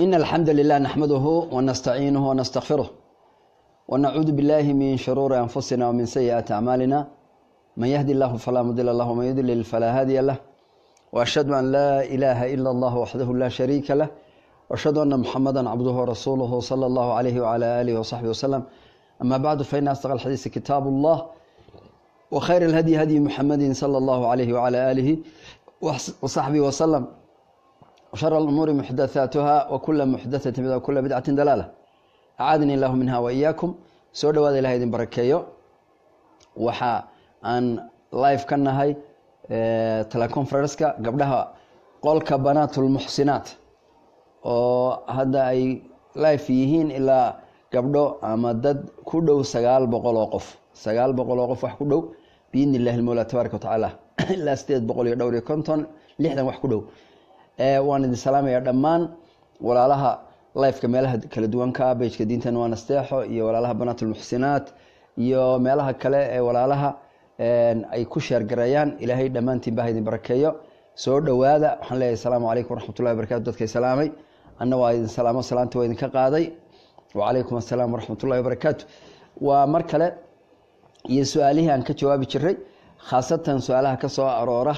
إن الحمد لله نحمده ونستعينه ونستغفره ونعوذ بالله من شرور أنفسنا ومن سيئات أعمالنا من يهدي الله فلا مضل له ومن يضلل فلا هادي له وأشهد أن لا إله إلا الله وحده لا شريك له وأشهد أن محمدا عبده ورسوله صلى الله عليه وعلى آله وصحبه وسلم أما بعد فإن أصدق الحديث كتاب الله وخير الهدي هدي محمد صلى الله عليه وعلى آله وصحبه وسلم وشر الأمور محدثاتها وكل محدثة بدعة وكل بدعة دلالة أعاذني الله منها وإياكم soo dhawaada ilahay idin barakeeyo waxa aan live ka nahay teleconferenska gabdhaha qolka banaatulmuxsinaat oo hadda ay live yihiin ilaa gabdho ama dad ku dhow sagaal boqol oo qof sagaal boqol oo qof wax ku dhow biidni illahi lmawla tabaaraka watacaala ilaa sideed boqol iyo dhowr iyo konton lixdan wax ku dhow waan idin salaamaya dhammaan walaalaha lifeka meelaha kala duwanka bejka diintan waa nasteexo iyo walaalaha banaatulmuxsinaat iyo meelaha kale ee walaalaha ay ku sheergareeyaan ilaahay dhammaantiin bah idin barakeeyo soo dhowaada waxaan leeyahay asalaamu calaykum waraxmatullahi wabarakatu dadkay salaamay anna waa idin salaamo salaanta waa idinka qaaday wacalaykum assalaam waraxmatullahi wabarakaatu waa mar kale iyo su-aalihii aan ka jawaabi jiray khaasatan su-aalaha ka soo aroora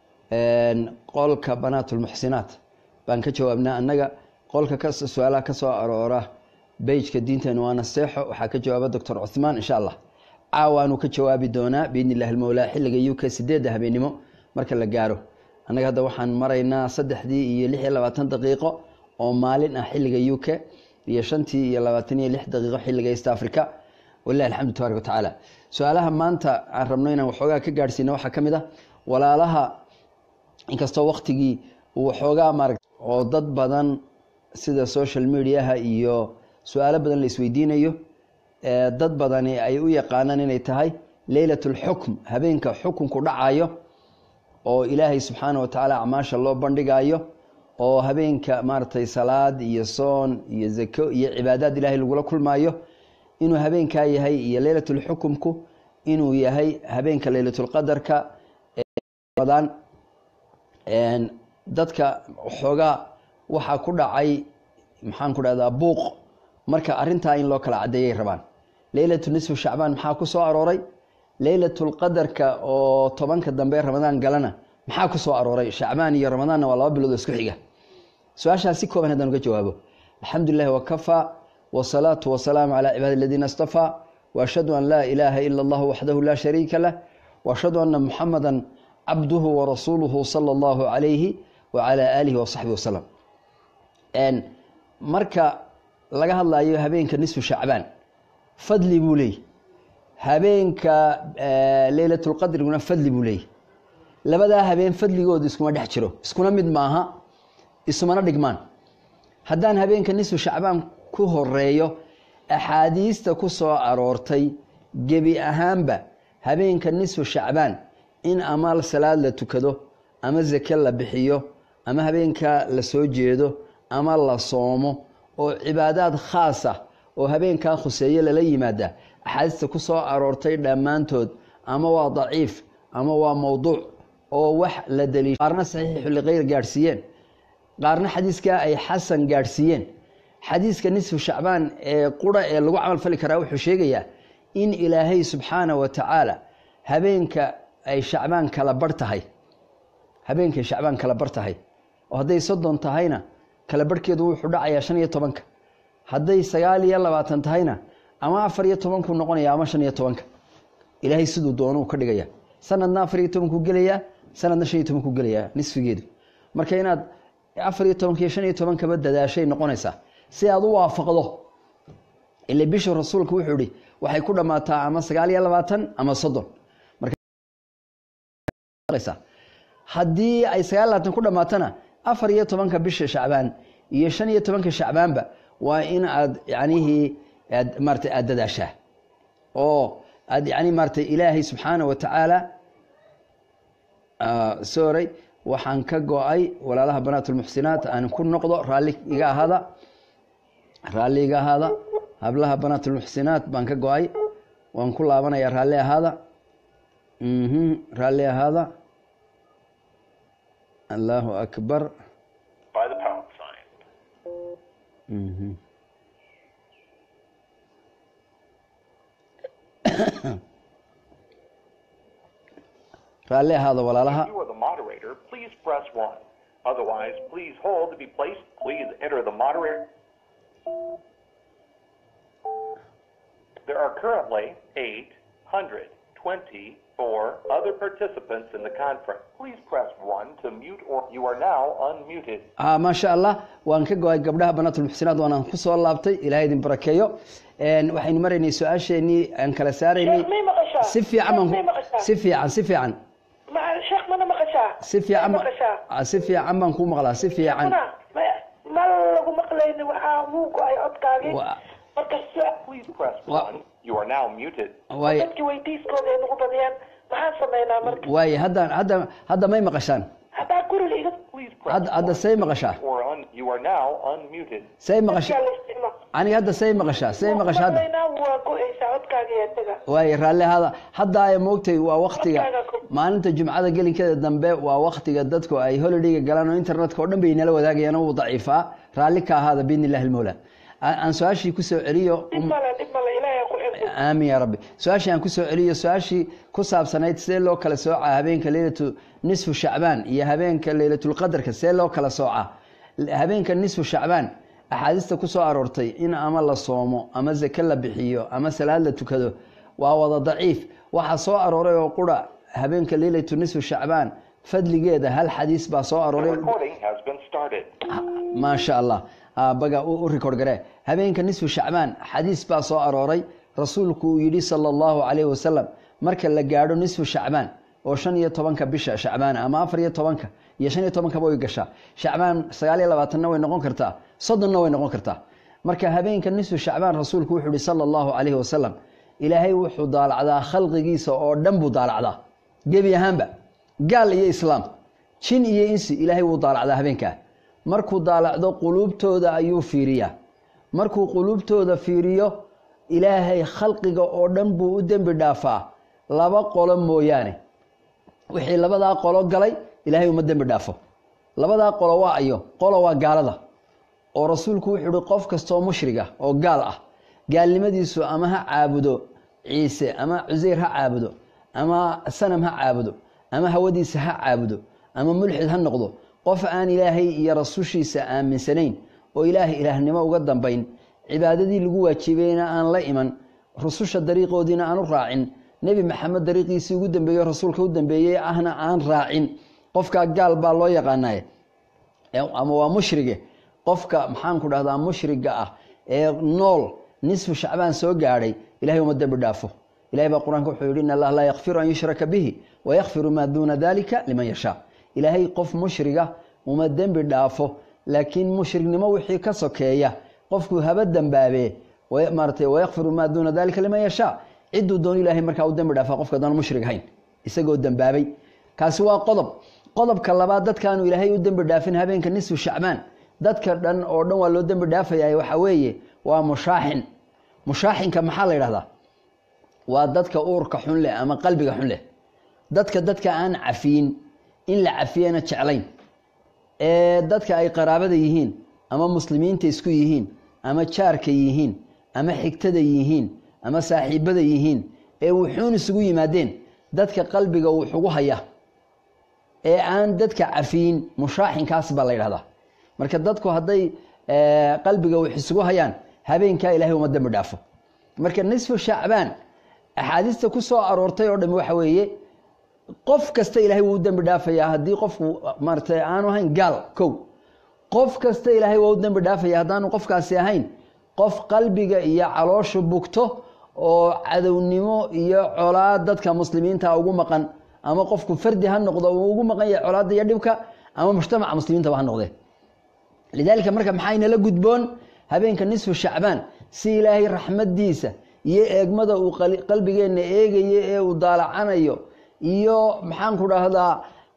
qolka banaatulmuxsinaat baan ka jawaabnaa annaga qolka su-aalaha ka soo aroora bejka diinteenu waa naseexo waxaa ka jawaaba doctor cuthmaan insha allah caawaanu ka jawaabi doonaa biidni illahi lmowlaa xilliga u k sideedda habeenimo marka la gaaro annaga hadda waxaan maraynaa saddexdii iyo lix iyo labaatan daqiiqo oo maalin ah xilliga u k iyo shantii iyo labaatan iyo lix daqiiqo xilliga east africa walilahi alxamdu tabarak watacaala su-aalaha maanta aan rabno inaan waxoogaa ka gaadhsiino waxaa ka mid ah walaalaha inkastoo waktigii uu waxoogaa maaragt oo dad badan sida social mediaha iyo su-aalo badan la isweydiinayo dad badani ay u yaqaanaan inay tahay leylat lxukm habeenka xukunku dhacayo oo ilaahay subxaana watacaala acmaasha loo bandhigayo oo habeenka maaragtay salaad iyo soon iyo zako iyo cibaadaad ilaahay lagula kulmaayo inuu habeenkaa yahay iyo leylatlxukumku inuu yahay habeenka leylatulqadarka badan dadka waxoogaa waxaa ku dhacay maxaan ku dhahdaa buuq marka arintaa in loo kala cadeeyay rabaan leylatu nisfu shacbaan maxaa ku soo arooray leylatulqadarka oo tobanka dambe ramadaan galana maxaa ku soo arooray shacbaan iyo ramadaanna waa laba bilood oo isku xiga su-aashaas si kooban haddaan uga jawaabo alxamdu lilahi wakafaa wasalaatu wasalaamu calaa cibaadi aladiina astafaa waashhadu an laa ilaaha ila allahu waxdahu laa shariika lah waashhadu ana muxamada cabduhu warasuuluhu sala allahu calayhi wacalaa aalihi wasaxbi wasalam marka laga hadlayo habeenka nisfu shacbaan fadli buu leeyay habeenka leylatulqadriguna fadli buu leeyay labadaa habeen fadligooda iskuma dhex jiro iskuna mid maaha isumana dhigmaan haddaan habeenka nisfu shacbaan ku horeeyo axaadiista ku soo aroortay gebi ahaanba habeenka nisfu shacbaan in ama salaad la tukado ama zake la bixiyo ama habeenka la soo jeedo ama la soomo oo cibaadaad khaas ah oo habeenkaa khuseeye lala yimaada axaadiista ku soo aroortay dhammaantood ama waa daciif ama waa mowduuc oo wax la daliisha qaarna saxiixu liqeyr gaadhsiiyeen qaarna xadiiskaa ay xasan gaadhsiiyeen xadiiska nisfu shacbaan ee qura ee lagu camal fali karaa wuxuu sheegayaa in ilaahay subxaana wa tacaala habeenka ay shacbaan kala bar tahay habeenkay shacbaan kala bar tahay oo hadday soddon tahayna kala barhkeedu wuxuu dhacayaa shan iyo tobanka hadday sagaal iyo labaatan tahayna ama afar iyo tobankuu noqonaya ama shan iyo tobanka ilaahay siduu doonuu ka dhigaya sanadna afar iyo tobankuu gelayaa sanadna shan iyo tobankuu gelayaa nisfigeedu marka inaad afar iyo tobanka iyo shan iyo tobankaba dadaashay noqonaysaa si aad u waafaqdo ile bisha rasuulka wuxuu ihi waxay ku dhammaataa ama sagaal iyo labaatan ama soddon haddii ay sagaal labaatan ku dhammaatana afar iyo tobanka bisha shacbaan iyo shan iyo tobanka shacbaanba waa in aad yanihii aad maarata aada dadaashaa oo aad yani maaratay ilaahay subxaana wa tacaala sorry waxaan ka go-ay walaalaha banaatulmuxsinaat aan ku noqdo raalli iga ahaada raalli iga ahaada hablaha banaatulmuxsinaat baan ka go-ay waan ku laabanaya raalli ahaada raalli ahaada allahu akbar by the pound sign. Mhm. raalli ahaada walaalaha If you are the moderator, please press 1. Otherwise, please hold to be placed. Please enter the moderator. There are currently 824 other participants in the conference. Please press 1 to mute or you are now unmuted. ah maasha allah waan ka go-ay gabdhaha banaatulmuxsinaad waanaan ku soo laabtay ilahay idin barakeeyo Een, waxaynu maraynay su-aasheenii aan kala saaraynay Sheekh, may maqashaa? si fiican Sheekh, baan may ku- maqashaa? si fiican si fiican Ma- sheekh mana maqashaa si fiican May ba- maqashaa ah, si fiican baan ku maqlaa si fiican Mana? Ma- ma lagu maqlayni waxaa wuu go-ay codkaagii Wa- marka su- Please press Wa- 1. You are now muted. waaye dadkii weydiiskooda ay nagu badiyaan maxaan sameynaa marka waaye hadda hadda hadda may maqashaan haddaa guriga iga Please press hadda hadda 1 say maqashaa or un, you are now unmuted. say maqashaa dadkaa la isticmaal aniga hadda say maqashaa say maqashaa hadda maqlaynaa waa go-aysaa codkaagii ee taga waaye raalli ahaada hadda ay moogtay waa waktiga Codkaaga ku- maalinta jumcada gelinkeeda dambe waa waktiga dadku ay holidayga galaan oo internetka oo dhan bay nala wadaagayaan oo uu daciifaa raalli ka ahaada biidni illahi almawla aan aan su-aashii kusoo celiyo dhib male dhib male ilaahay ku xifdi aamin yaa rabbi su-aashii aan kusoo celiyo su-aashii ku saabsanayd see loo kala soocaa habeenka leylatu nisfu shacbaan iyo habeenka leylatulqadarka see loo kala soocaa habeenka nisfu shacbaan axaadiista kusoo aroortay in ama la soomo ama zake la bixiyo ama salaad la tukado waa wada daciif waxaa soo arooray oo qura habeenka leylatu nisfu shacbaan fadligeeda hal xadiis baa soo The arooray recording has been started. maasha allah Ah, baga u u record garee habeenka nisfu shacbaan xadiis baa soo arooray rasuulku uu yidhi sala allahu calayhi wasalam marka la gaadho nisfu shacbaan oo shan iyo tobanka bisha shacbaan ama afar iyo tobanka iyo shan iyo tobankaba way gashaa shacbaan sagaal iyo labaatanna way noqon kartaa soddonna way noqon kartaa marka habeenka nisfu shacbaan rasuulku wuxuu yihi sala allahu calayhi wasalam ilaahay wuxuu daalacdaa khalqigiisa oo dhan buu daalacdaa gebi ahaanba gaal iyo islaam jin iyo insi ilaahay wuu daalacdaa habeenkaa markuu daalacdo quluubtooda ayuu fiiriyaa markuu quluubtooda fiiriyo ilaahay khalqiga oo dhan buu u dembi dhaafaa laba qolo mooyaane wixii labadaa qolo galay ilaahay uma dembi dhaafo labadaa qolo waa ayo qolo waa gaalada oo rasuulku wuxuu ihi qof kastoo mushriga oo gaal ah gaalnimadiisu ama ha caabudo ciise ama cuseyr ha caabudo ama sanam ha caabudo ama hawadiisa ha caabudo ama mulxid ha noqdo qof aan ilaahay iyo rasushiisa aaminsanayn oo ilaahay ilaahnimo uga dambayn cibaadadii lagu waajibayna aan la iman rususha dariiqoodiina aan u raacin nebi maxamed dariiqiisii ugu dambeeyo rasuulka u dambeeyey ahna aan raacin qofkaa gaal baa loo yaqaanaye ama waa mushrige qofka maxaanku dhahdaa mushriga ah ee nool nisfu shacbaan soo gaadhay ilahay uma dembi dhaafo ilahay baa qur-aanka wuxuu yihi in allah laa yakfiru an yushraka bihi wayakfiru maa duuna dalika liman yashaa ilaahay qof mushriga uma dembi dhaafo laakiin mushrignimo wixii ka sokeeya qofku haba dembaabee maaratay wayakfiru maa duuna dalika liman yashaa ciduu doon ilaahay markaa u dembi dhaafa qofka daan mushrig ahayn isagoo dembaabay kaasi waa qodob qodobka labaad dadkaanu ilaahay u dembi dhaafin habeenka nisfu shacbaan dadka dhan oo dhan waa loo dembi dhaafayaa waxaa weeye waa mushaaxin mushaaxinka maxaa la yidhahdaa waa dadka uurka xun leh ama qalbiga xun leh dadka dadka aan cafiyin in la cafiyana jeclayn ee dadka ay qaraabada yihiin ama muslimiinta isku yihiin ama jaarka yihiin ama xigtada yihiin ama saaxiibada yihiin ee wuxuun isugu yimaadeen dadka qalbiga wuxugu haya ee aan dadka cafiyin mushaaxinkaas baa la yidhahdaa marka dadku hadday qalbiga wax isugu hayaan habeenkaa ilahay uma dembi dhaafo marka nisfu shacbaan axaadiista ku soo aroortay oo dhami waxa weeye qof kasta ilaahay wuu u dembi dhaafayaa haddii qofku maaratay aanu ahayn gaal kow qof kasta ilaahay waa u dembi dhaafaya haddaanu qofkaasi ahayn qof qalbiga iyo calooshu bugto oo cadownimo iyo colaad dadka muslimiinta ugu maqan ama qofku fardi ha noqdo uu ugu maqan yahay colaadda iyo dhibka ama mujtamaca muslimiintaba ha noqdee lidaalika marka maxaynala gudboon habeenka nisfu shacbaan si ilaahay raxmadiisa iyo eegmada uu qalbigeenna eegayo ee uu daalacanayo iyo maxaanku dhahdaa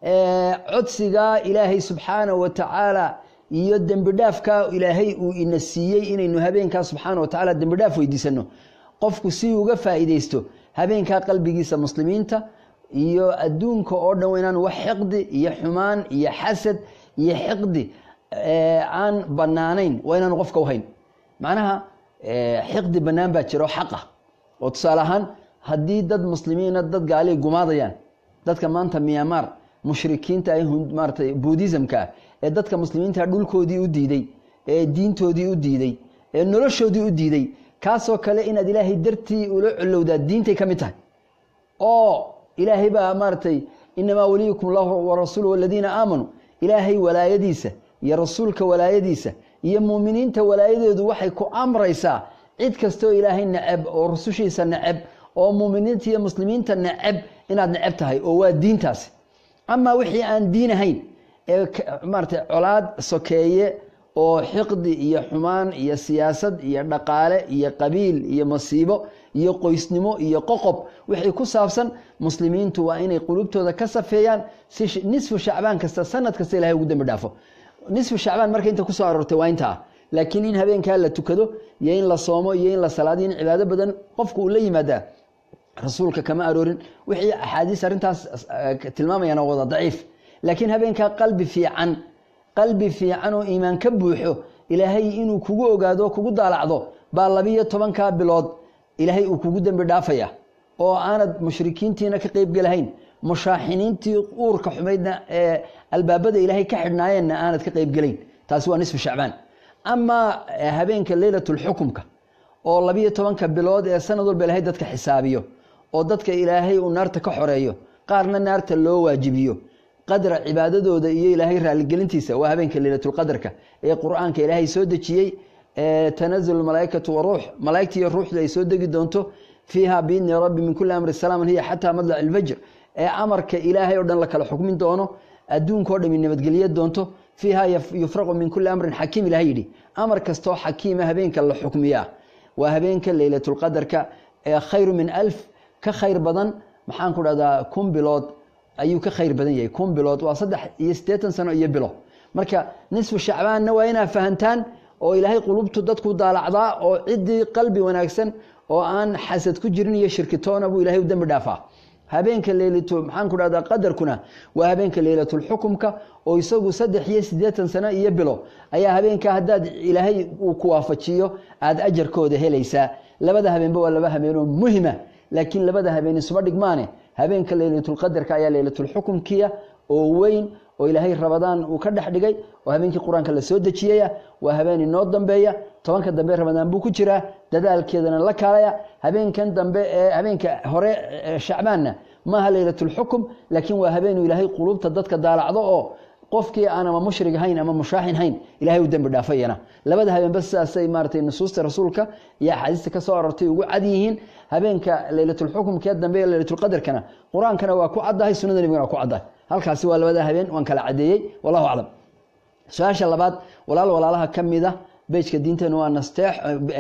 codsigaa ilaahay subxaana wa tacaala iyo dembi dhaafkaa ilaahay uu ina siiyey inaynu habeenkaa subxaana wa tacala dembi dhaaf weydiisano qofku si uga faa'iideysto habeenkaa qalbigiisa muslimiinta iyo adduunka oo dhan inaanu wax xiqdi iyo xumaan iyo xasad iyo xiqdi aan banaanayn waa inaanu qofka uhayn macnaha xiqdi bannaan baa jira oo xaq ah oo tusaale ahaan haddii dad muslimiina dad gaaliya gumaadayaan dadka maanta myanmar mushrikiinta ay maaratay buddhismka ah ee dadka muslimiinta dhulkoodii u diiday ee diintoodii u diiday ee noloshoodii u diiday kaasoo kale inaad ilaahay dartii ula colowdaa diintay ka mid tahay oo ilaahay baa maaratay inamaa waliyukum allahu warasuulu waladiina aamanuu ilaahay walaayadiisa iyo rasuulka walaayadiisa iyo muuminiinta walaayadeedu waxay ku amraysaa cid kastaoo ilaahay neceb oo rusushiisa neceb oo muuminiinta iyo muslimiinta neceb inaad neceb tahay oo waa diintaasi amaa wixii aan diin ahayn ee maaratay colaad sokeeye oo xiqdi iyo xumaan iyo siyaasad iyo dhaqaale iyo qabiil iyo masiibo iyo qoysnimo iyo qoqob wixii ku saabsan muslimiintu waa inay qulubtooda ka safeeyaan si nisfu shacbaan kasta sanad kasta ilahay ugu dambi dhaafo nisfu shacbaan marka inta kusoo aroortay waa intaa laakiin in habeenkaa la tukado iyo in la soomo iyo in la salaadiyo in cibaado badan qofku uu la yimaadaa rasuulka kama aroorin wixii axaadiis arrintaas tilmaamayana wada daciif laakiin habeenkaa qalbi fiican qalbi fiican oo iimaan ka buuxo ilaahay inuu kugu ogaado kugu daalacdo baa labiyo tobankaa bilood ilaahay uu kugu dembi dhaafaya oo aanad mushrikiintiina ka qeybgelahayn mushaaxiniintii uurka xumaydna ee albaabada ilaahay ka xidhnaayeenna aanad ka qeybgelayn taasi waa nisfu shacbaan amaa habeenka leylatulxukumka oo labiyo tobanka bilood ee sanad walba ilaahay dadka xisaabiyo oo dadka ilaahay uu naarta ka xoreeyo qaarna naarta loo waajibiyo qadra cibaadadooda iyo ilaahay raaligelintiisa waa habeenka leylatulqadarka ee qur-aanka ilaahay soo dejiyey tanazul malaaikatu waruux malaaigta iyo ruuxdu ay soo degi doonto fiiha biidni rabbi min kuli amri salaaman hiya xataa madlac ilfajr ee amarka ilaahay oo dhan la kala xukmin doono adduunka o dhami nabadgelye doonto fiiha yufraqu min kuli amrin xakiim ilahay yidhi amar kastoo xakiima habeenka la xukmiyaa waa habeenka leylatulqadarka ee khayru min alf ka khayr badan maxaan ku dhahdaa kun bilood ayuu ka khayr badan yahay kun bilood waa saddex iyo siddeetan sano iyo bilo marka nisfu shacbaanna waa inaa fahantaan oo ilaahay qulubtu dadku daalacdaa oo ciddii qalbi wanaagsan oo aan xasad ku jirin iyo shirkitoona buu ilahay u dembi dhaafaa habeenka leylatu maxaan ku dhahdaa qadarkuna waa habeenka leylatulxukumka oo isagu saddex iyo siddeetan sano iyo bilo ayaa habeenkaa haddaad ilaahay uu ku waafajiyo aada ajarkooda helaysaa labada habeenba waa laba habeenoo muhima laakiin labada habeen isuma dhigmaane habeenka leylatulqadarka ayaa leylatulxukumkiya oo weyn oo ilaahay rabadaan uu ka dhex dhigay oo habeenkii qur-aanka la soo dejiyaya waa habeen inoo dambeeya tobanka dambe ramadaan buu ku jiraa dadaalkeedana la kaalaya habeenkan dambe ee habeenka hore shacbaanna maaha leylatulxukum laakiin waa habeenuu ilaahay quluubta dadka daalacdo oo qofkii aan ama mushrig hayn ama mushaaxin hayn ilahay u dembi dhaafayana labada habeenba sidaasay maaratay nusuusta rasuulka iyo axaadiista ka soo arortay ugu cad yihiin habeenka leylatulxukumkee dambe ee leylatulqadarkana qur-aankana waa ku caddahay sunnada nebigana waa ku caddahay halkaasi waa labada habeen waan kala cadeeyey wallahu aclam su-aasha labaad walaal walaalaha ka mida bejka diinteenu waa nasteex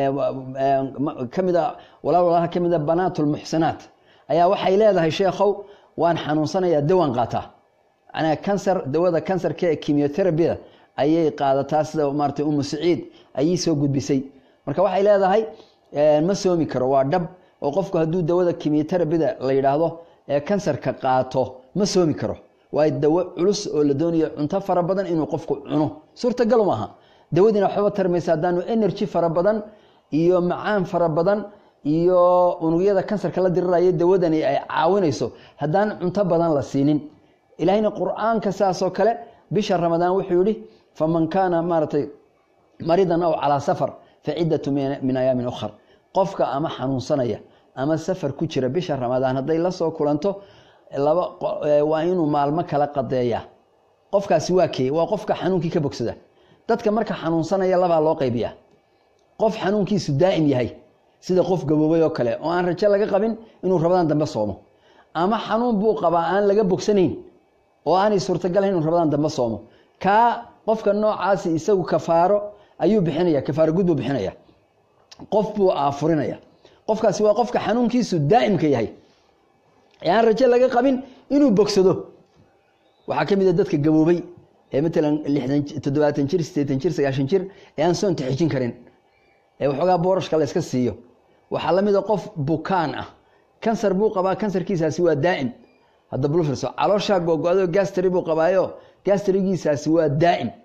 kamida walaal walaalaha ka mida banaatulmuxsinaat ayaa waxay leedahay sheekhow waan xanuunsanayaa dawaan qaataa manaa kansar dawada kansarka ee kimioterabida ayay qaadataa sida maaratay umu saciid ayay soo gudbisay marka waxay leedahay ma soomi karo waa dhab oo qofku hadduu dawada kimioterabida la yidhaahdo ee kansarka qaato ma soomi karo waa dawo culus oo la doonayo cunto fara badan inuu qofku cuno suurtagal maaha dawadiina waxba tarmaysa haddaanu energy fara badan iyo macaan fara badan iyo unugyada kansarka la diriraya dawadani ay caawinayso haddaan cunto badan la siinin ilaahayna qur-aanka saasoo kale bisha ramadaan wuxuu yihi faman kaana maaratay maridan aw calaa safar fa ciddatu min ayaamin ukhar qofka ama xanuunsanaya ama safar ku jira bisha ramadaan hadday la soo kulanto laba waa inuu maalmo kala qadeeya qofkaasi waa kee waa qofka xanuunkii ka bogsada dadka marka xanuunsanaya labaa loo qaybiya qof xanuunkiisu daa'im yahay sida qof gaboobay oo kale oo aan rajo laga qabin inuu rabadaan dambe soomo ama xanuun buu qabaa aan laga bogsanayn oo aanay suurtagalayn inuu rabadaan dambe soomo kaa qofka noocaasi isagu kafaaro ayuu bixinaya kafaaro gud buu bixinaya qof buu aafurinaya qofkaasi waa qofka xanuunkiisu daa'imka yahay aan rajo laga qabin inuu bogsado waxaa ka mid a dadka gaboobay ee matalan lixdan toddobaatan jir siddeetan jir sagaashan jir ee aan soonta xijin karin ee waxoogaa boorashka la yska siiyo waxaa la mid a qof bukaan ah kansar buu qabaa kansarkiisaasi waa daa'im hadda bulfirso calooshaa googo-do gastari buu qabaayo gastrigiisaasi waa daa'im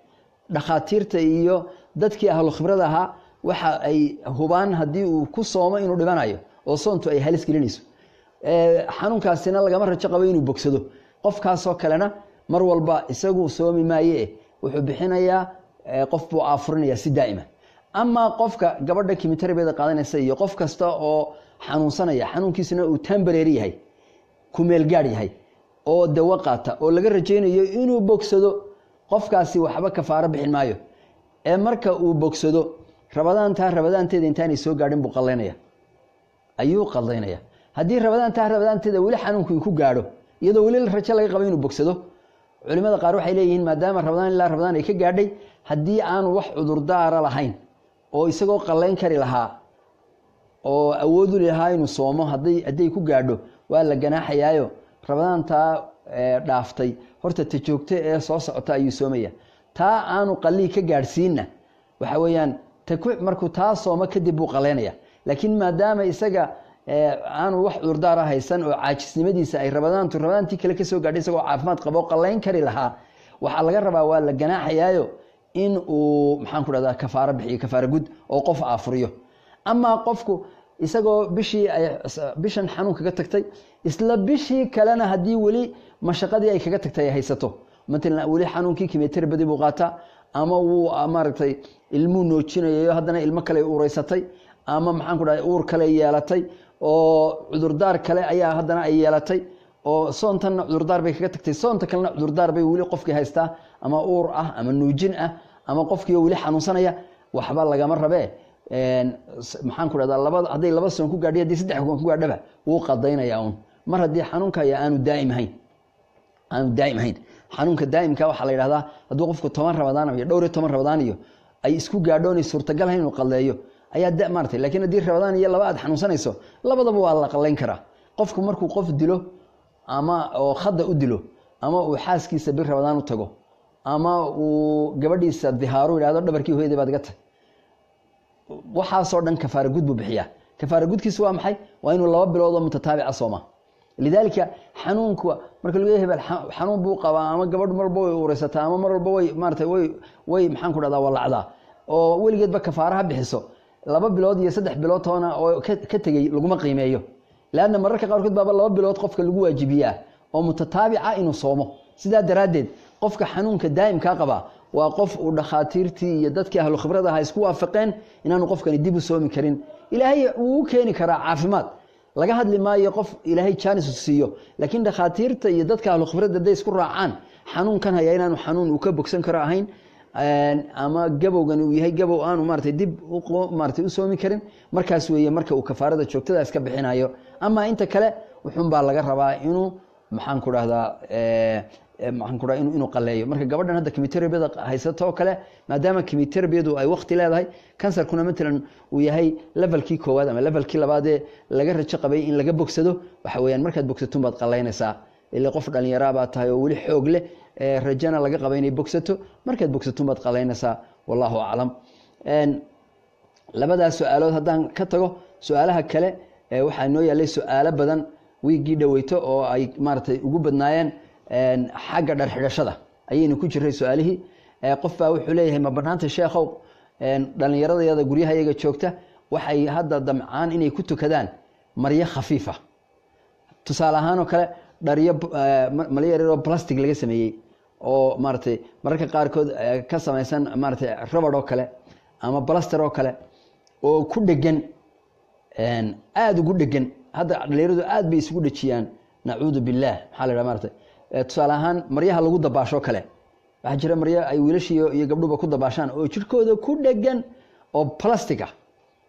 dhakhaatiirta iyo dadkii ahlu khibrada ahaa waxa ay hubaan haddii uu ku soomo inuu dhibanayo oo soontu ay halis gelinayso xanuunkaasina lagama rajo qabo inuu bogsado qofkaasoo kalena mar walba isagu soomi maaye wuxuu bixinayaa qof buu aafurinaya si daa'ima amaa qofka gabadha kimiterbeeda qaadanaysa iyo qof kasta oo xanuunsanaya xanuunkiisuna uu tambareer yahay kumeelgaad yahay oo dawo qaata oo laga rajaynayo inuu bogsado qofkaasi waxba kafaaro bixin maayo ee marka uu bogsado rabadaantaa rabadaanteeda intaanay soo gaadhin buu qalaynaya ayuu qadaynaya haddii rabadaantaa rabadaanteeda weli xanuunku ku gaadho iyadoo weli rajo laga qabo inuu bogsado culimada qaar waxay leeyihiin maadaama rabadaan ilaa rabadaan ay ka gaadhay haddii aanu wax cudurdaara lahayn oo isagoo qallayn kari lahaa oo awoodu lahaa inuu soomo haday hadday ku gaadho waa la ganaaxayaayo rabadaantaa dhaaftay horta ta joogto ee soo socota ayuu soomaya taa aanu qallii ka gaadhsiinna waxa weeyaan markuu taa soomo kadib buu qalaynaya laakiin maadaama isaga aanu wax cudurdaara haysan oo caajisnimadiisa ay rabadaantu rabadaantii kale kasoo gaadhay isagoo caafimaad qabo qalayn kari lahaa waxaa laga rabaa waa la ganaaxayaayo in uu maxaan ku dhahdaa kafaaro bixiyo kafaaro gud oo qof aafuriyo amaa qofku isagoo bishii ay bishan xanuun kaga tagtay isla bishii kalena haddii weli mashaqadii ay kaga tagtay ay haysato matalan weli xanuunkii kimeterbadi buu qaataa ama wuu maaragtay ilmuu noojinayayo haddana ilmo kale ureysatay ama maxaan ku dhahay uur kale yeelatay oo cudurdaar kale ayaa haddana ay yeelatay oo soontanna cudurdaar bay kaga tagtay soonta kalena cudurdaar bay weli qofkii haystaa ama uur ah ama nuujin ah ama qofkiio weli xanuunsanaya waxba lagama rabee maxaan ku dhahdaa labada hadday laba soon ku gaadhay haddii saddex soon ku gaadhaba wuu qadaynaya un mar haddii xanuunka ayaa aanu daa'im ahayn aanu daa'im ahayn xanuunka daa'imka waxaa la yidhahdaa hadduu qofku toban rabadaan iyo dhowr iyo toban rabadaan iyo ay isku gaadho inay suurtagal ahayn inuu qalleeyo ayaa da maaratay lakiin haddii rabadaan iyo laba aad xanuunsanayso labadaba waa la qallayn karaa qofku markuu qof dilo ama oo khadda u dilo ama uu xaaskiisa bir rabadaan u tago ama uu gabadhiisa dihaaru yidhahdo dhabarkii hooyaday baad iga tag waxaasoo dhan kafaara gud buu bixiyaa kafaara gudkiisu waa maxay waa inuu laba biloodoo mutataabica sooma lidaalika xanuunka marka lagu hebel xanuun buu qabaa ama gabadh marba way ureysataa ama mar walba way maarata way way maxaan ku dhahdaa walacdaa oo weligeedba kafaaraha bixiso laba bilood iyo saddex bilood toona oo ka tegey laguma qiimeeyo leanna mararka qaarkood baaba laba bilood qofka lagu waajibiyaa oo mutataabica inuu soomo sidaa daraaddeed qofka xanuunka daa'imkaa qabaa waa qof uu dhakhaatiirtii iyo dadkii ahlu khibrada aha isku waafaqeen inaanu qofkani dib u soomi karin ilaahay wuu u keeni karaa caafimaad laga hadli maayo qof ilaahay jaanis siiyo laakiin dhakhaatiirta iyo dadka ahlu khibradda hadday isku raacaan xanuunkan haya inaanu xanuun uu ka bogsan karo ahayn ama gabowgan uu yahay gabow aanu maratay dib maratay u soomi karin markaas weeye marka uu kafaarada joogtada iska bixinayo ama inta kale wuxun baa laga rabaa inuu maxaan ku dhahdaa maxaan ku dhaha inuu qaleeyo marka gabadhan hadda kimiterabiyada haysato oo kale maadaama kimiterabiyadu ay wakti leedahay kansarkuna matalan uu yahay levelkii koowaad ama levelkii labaadee laga rajo qabay in laga bogsado waxa weyaan markaad bogsatun baad qalaynaysaa ila qof dhalinyaraa baa tahay oo weli xoog leh rajana laga qaba inay bogsato markaad bogsatun baad qalaynaysaa wallahu aclam labadaas su-aalood haddaan ka tago su-aalaha kale waxaa noo yaalay su-aalo badan wiiggii dhaweyto oo ay maaratay ugu badnaayeen xagga dhar xidhashada ayaynu ku jiray su-aalihii qof baa wuxuu leeyahay ma banaanta sheekhow dhalinyaradayada guryahayaga joogta waxay hadda damcaan inay ku tukadaan maryo khafiifa tusaale ahaan oo kale dharyo malyo yaroo plastic laga sameeyey oo maaratay mararka qaarkood ka samaysan maaratay rabad oo kale ama blaster oo kale oo ku dhegan aada ugu dhegan hadda dhalinyaradu aad bay isugu dhejiyaan nacuudu billaah maxaa la dhaha maratay tusaale ahaan maryaha lagu dabaasho kale waxaa jira maryo ay wiilashiiyo iyo gabdhuba ku dabaashaan oo jirkooda ku dhegan oo plastic ah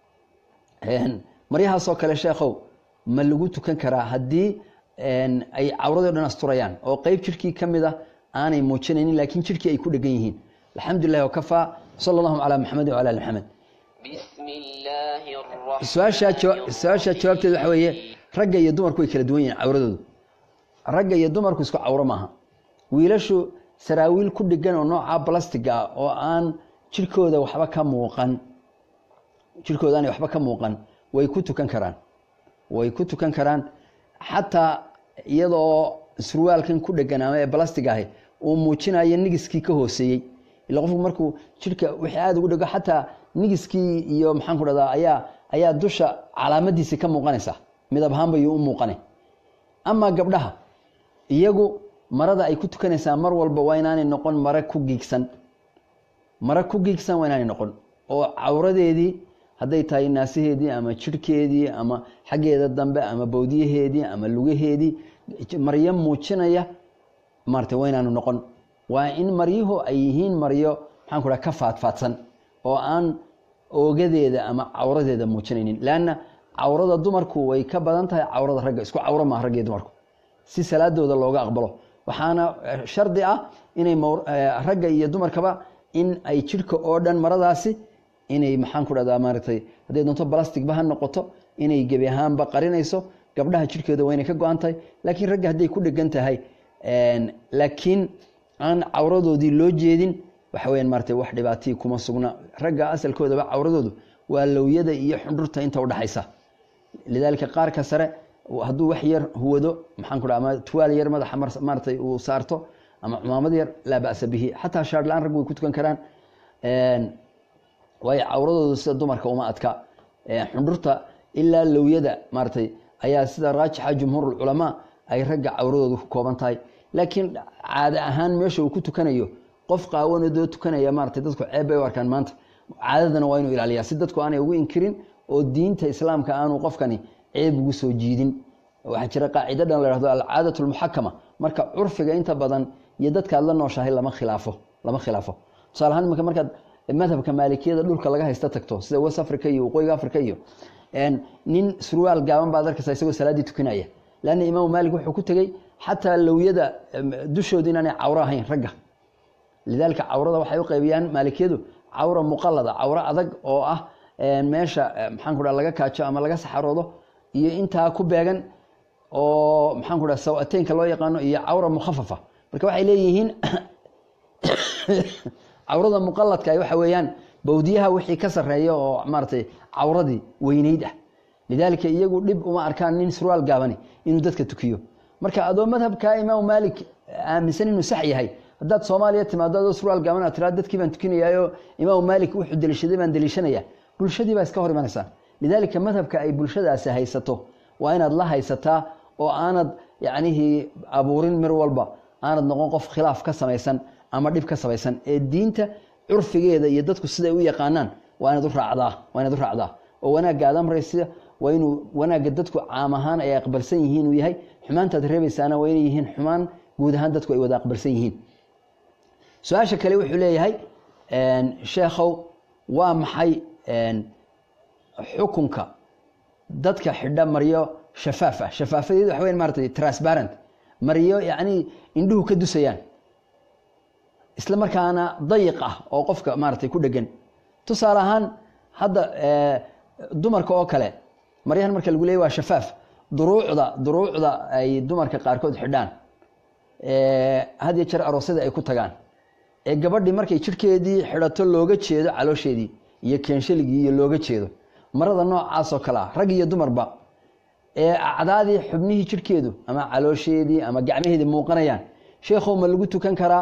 maryahaasoo kale sheekhow ma lagu tukan karaa haddii ay cawradii o dhan asturayaan oo qeyb jirkii ka mid a aanay muujinaynin laakiin jirkii ay ku dhegan yihiin alxamdulilah wakafaa sala allahu calaa maxamedin wala ali maxamed su-aashaa jawaabteed waxa weeye ragga iyo dumarku way kala duwan yihiin cawradoodu ragga iyo dumarku isku cawro maaha wiilashu saraawiil ku dhegan oo nooca blastiga ah oo aan jirkooda waxba ka muuqan jirkooda aanay waxba ka muuqan way ku tukan karaan way ku tukan karaan xataa iyadoo surwaalkan ku dhegan ama ee balastig ahi uu muujinayo nigiskii ka hooseeyey ila qofku markuu jidhka wixii aada ugu dhego xataa nigiskii iyo maxaan ku dhahdaa ayaa ayaa dusha calaamadiisi ka muuqanaysa midab ahaan bayuu u muuqanay amaa gabdhaha iyagu marada ay ku tukanaysaa mar walba waa inaanay noqon mare ku giigsan mare ku giigsan waa inaanay noqon oo cawradeedii hadday tahay naasaheedii ama jidhkeedii ama xaggeeda dambe ama bowdiyaheedii ama lugaheedii maryo muujinaya maarata waa inaanu noqon waa in maryuhu ay yihiin maryo maxaan ku dhaha ka faadfaadsan oo aan oogadeeda ama cawradeeda muujinaynin leanna cawrada dumarku way ka badan tahay cawrada ragga isku cawro maaha raggiyo dumarku si salaadooda looga aqbalo waxaana shardi ah inay ragga iyo dumarkaba in ay jidhka oo dhan maradaasi inay maxaan ku dhahdaa maaragtay hadday doonto balasticba ha noqoto inay gebi ahaanba qarinayso gabdhaha jidhkeeda waa inay ka go-an tahay laakiin ragga hadday ku dhegan tahay laakiin aan cawradoodii loo jeedin waxa weyaan maarata wax dhibaatii kuma sugna ragga asalkoodaba cawradoodu waa lowyada iyo xundhurta inta udhaxaysa lidaalika qaarka sare hadduu wax yar huwado maxaan ku dhaha ama tuwaal yar madaxa maaratay uu saarto ama cumaamad yar laa ba'sa bihi xataa shaar la-aan raggu way ku tukan karaan waayo cawradoodu sida dumarka uma adka xundhurta ilaa lowyada maaratay ayaa sida raajixa jumhuurulculamaa ay ragga cawradoodu ku kooban tahay laakiin caade ahaan meesha uu ku tukanayo qof qaawanadoo tukanaya maaratay dadku ceeb bay u arkaan maanta caadadana waa inuu ilaaliyaa si dadku aanay ugu inkirin oo diinta islaamka aanu qofkani ceeb ugu soo jiidin waxaa jira qaacido dhan la hahdo alcaadat lmuxakama marka curfiga inta badan iyo dadkaad la nooshahay lama khilaafo lama khilaafo tusaale ahaan imanka markaad madhabka maalikiyada dhulka laga haysta tagto sida west africa iyo waqooyiga africa iyo nin surwaal gaaban baad arkaysa isagoo salaaddii tukanaya leanna imaamu maalik wuxuu ku tegey xataa lowyada dushooda inaanay cawro ahayn ragga lidaalika cawrada waxay u qaybiyaan maalikiyadu cawra muqalada cawro adag oo ah meesha maxaan ku dhaha laga kaajo ama laga saxaroodo iyo intaa ku beegan oo maxaan ku dhaha sawateynka loo yaqaano iyo cawra mukhafafa marka waxay leeyihiin cawrada muqaladka waxa weeyaan bawdiyaha wixii ka sareeya oo maaratay cawradii weyneyd ah lidaalika iyagu dhib uma arkaan nin surwaal gaabani inuu dadka tukiyo marka adoo madhabka imaamu maalik aaminsan inuu sax yahay haddaad soomaaliya timaado adoo surwaal gaaban aad tiraa dadkii baan tukinayaayo imaamu maalik wuxuu deliishaday baan deliishanaya bulshadii baa iska hor imanaysaa lidaalika madhabka ay bulshadaasi haysato waa inaad la haysataa oo aanad yacnihii abuurin mir walba aanad noqon qof khilaaf ka samaysan ama dhib ka samaysan ee diinta curfigeeda iyo dadku siday u yaqaanaan waa inaad u raacdaa waa inaad u raacdaa oo wanaagga aad amraysa waa inuu wanaagga dadku caam ahaan ay aqbalsan yihiin uu yahay xumaantaad reebaysaana waa inay yihiin xumaan guud ahaan dadku ay wada aqbalsan yihiin su-aasha kale wuxuu leeyahay sheekhow waa maxay xukunka dadka xidha maryo shafaaf ah shafaafadeedu waxa weyan maratay transparent maryo yacni indhuhu ka dusayaan isla markaana dayiq ah oo qofka maaratay ku dhegan tusaale ahaan hadda dumarka oo kale maryahan marka lagu leeyay waa shafaaf duruucda duruucda ay dumarka qaarkood xidhaan had iyo jeer aroosyada ay ku tagaan ee gabadhii markay jidhkeedii xidhato looga jeedo caloosheedii iyo keenshaligii iyo looga jeedo marada noocaas oo kale ah rag iyo dumarba ee acdaadii xubnihii jidhkeedu ama caloosheedii ama gacmaheedii muuqanayaan sheekhow ma lagu tukan karaa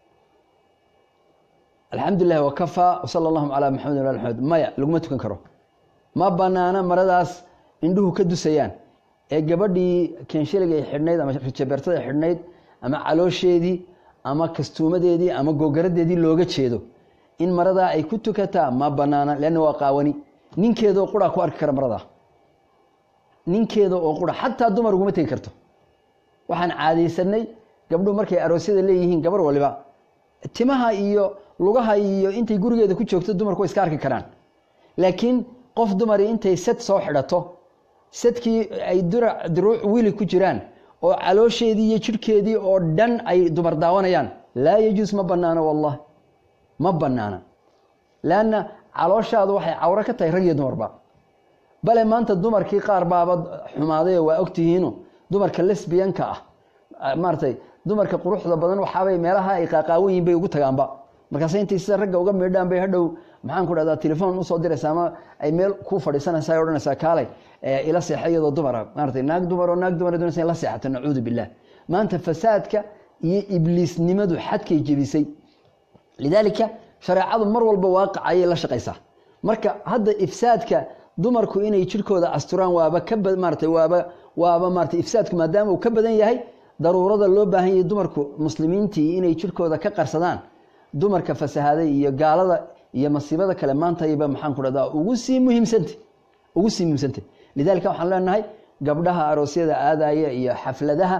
alxamdulilah wakafaa wsala allahum calaa maxamed wal maxamed maya laguma tukan karo ma banaana maradaas indhuhu ka dusayaan ee gabadhii keenshaligay xidhnayd ama rijabeertada xidhnayd ama caloosheedii ama kastuumadeedii ama googaradeedii looga jeedo in maradaa ay ku tukataa ma banaana leanna waa qaawani ninkeedoo qura ku arki kara maradaa ninkeeda oo qura xataa dumar uguma tegi karto waxaan caadaysanay gabdhuhu markay aroosyada leeyihiin gabar waliba timaha iyo lugaha iyo intay gurigeeda ku joogto dumarku way iska arki karaan laakiin qof dumari intay sad soo xidhato sadkii ay duruuc wili ku jiraan oo caloosheedii iyo jidhkeedii oo dhan ay dumar daawanayaan laa yajuus ma banaano wallahi ma banaana leanna calooshaadu waxay cawro ka tahay rag iyo dumarba bale maanta dumarkii qaar baaba xumaadayo waa ogtihiinu dumarka lesbiyanka ah maaratay dumarka quruxda badan waxaabay meelaha ay qaaqaawan yihin bay ugu tagaanba markaas intay sida ragga uga miidhaan bay hadhow maxaan ku dhahdaa telefoon usoo diraysa ama ay meel ku fadhiisanaysa ay odhanaysaa kaalay ila seexa iyadoo dumara maaratay naag dumar oo naag dumar doonaysa in la seexato nacuudu billah maanta fasaadka iyo ibliisnimadu xadkay jebisay lidaalika shareecadu mar walba waaqic ayay la shaqaysaa marka hadda ifsaadka dumarku inay jirkooda asturaan waaba ka maaratay waaba waaba maaratay ifsaadku maadaama uu ka badan yahay daruurada loo baahan yahay dumarku muslimiintii inay jirkooda ka qarsadaan dumarka fasahaaday iyo gaalada iyo masiibada kale maantayba maxaan ku dhahdaa ugu sii muhiimsanta ugu sii muhiimsanta lidaalika waxaan leenahay gabdhaha aroosyada aadaya iyo xafladaha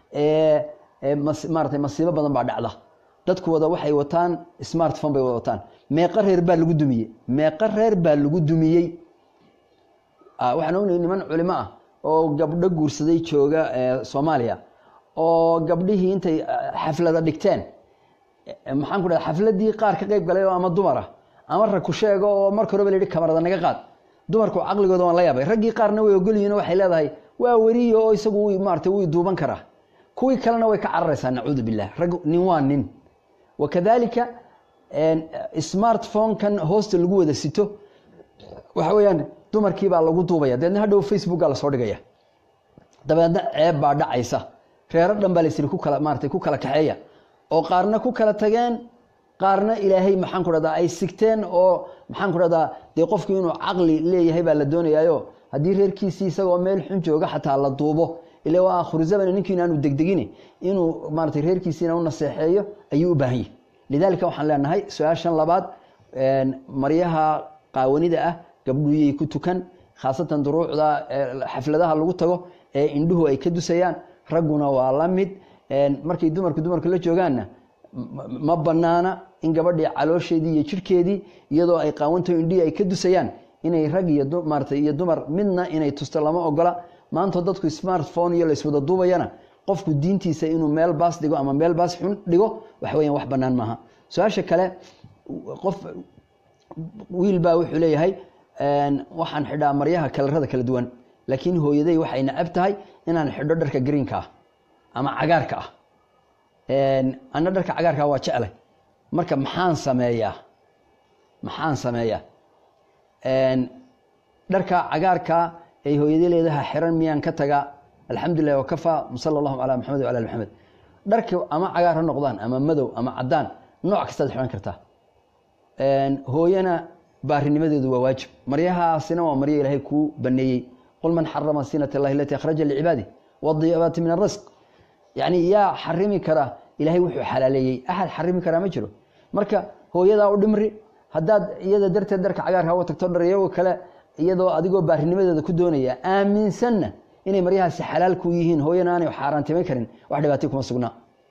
ee maaratay masiibo badan baa dhacda dadku wada waxay wataan smartphone bay wada wataan meeqa reer baa lagu dumiyey meeqa reer baa lagu dumiyey waxaan ognahay niman culimo ah oo gabdho guursaday jooga soomaaliya oo gabdhihii intay xaflada dhigteen maxaan ku dhaha xafladii qaar ka qayb galay oo ama dumar ah ama rag ku sheego oo marka horeba la yihi kamarada naga qaad dumarku caqligooda waan la yaabay raggii qaarna way ogolyihin oo waxay leedahay waa weriyo oo isagu maarata wuu duuban karaa kuwii kalena way ka cararaysaa nacuudu billah rag nin waa nin wakadalika smartphone-kan hoosta lagu wada sito waxa weeyaan dumarkii baa lagu duubaya dabeedna hadhow facebooka lasoo dhigaya dabeedna ceeb baa dhacaysa reero dhan baa laysiri ku kala maaratay ku kala kaxeeya oo qaarna ku kala tageen qaarna ilaahay maxaan ku dhahdaa ay sigteen oo maxaan ku dhahdaa dee qofku inuu caqli leeyahay baa la doonayaayo haddii reerkiisii isagoo meel xun jooga xataa la duubo ila waa akhiru zaman ninkiina aanu degdegin inuu maaratay reerkiisiina u naseexeeyo ayuu u baahan yahy lidaalika waxaan leenahay su-aashan labaad maryaha qaawanida ah gabdhuuyay ku tukan khaasatan duruucda xafladaha lagu tago ee indhuhu ay ka dusayaan ragguna waa la mid markay dumarku dumarku la joogaanna ma banaana in gabadhii caloosheedii iyo jirhkeedii iyadoo ay qaawantaho indhihii ay ka dusayaan inay rag iyo maarata iyo dumar midna inay tusto lama ogola maanta dadku smartphone iyo layswada duubayana qofku diintiisa inuu meel baas dhigo ama meel baas xun dhigo waxa weyan wax banaan maaha su-aasha kale qof wiil baa wuxuu leeyahay waxaan xidhaa maryaha kalarada kala duwan laakiin hooyaday waxay nacab tahay inaan xidho dharka greenka ah ama cagaarka ah ana dharka cagaarkaa waa jeclay marka maxaan sameeyaa maxaan sameeyaa dharka cagaarkaa ay hooyadii leedaha xiran miyaan ka tagaa alxamdulilah wakafaa sala allahu calaa maxamed wala ali maxamed dharka ama cagaar ha noqdaan ama madow ama cadaan nooc kastaad xihan kartaa hooyana baarinimadeedu waa waajib maryahaasina waa maryo ilaahay kuu baneeyey qul man xarama sinat allahi alati akhraja licibaadi wadiyabaati min arasq yani yaa xarimi kara ilahay wuxuu xalaaleeyey axad xarimi karaa ma jiro marka hooyadaa u dhimri haddaad iyada darteed dharka cagaarka uga tagto dharyago kale iyadoo adigoo baarinimadeeda ku doonaya aaminsanna inay maryahaasi xalaal ku yihiin hooyana aanay xaaraantimayn karin wax dhibaatay kuma sugnaa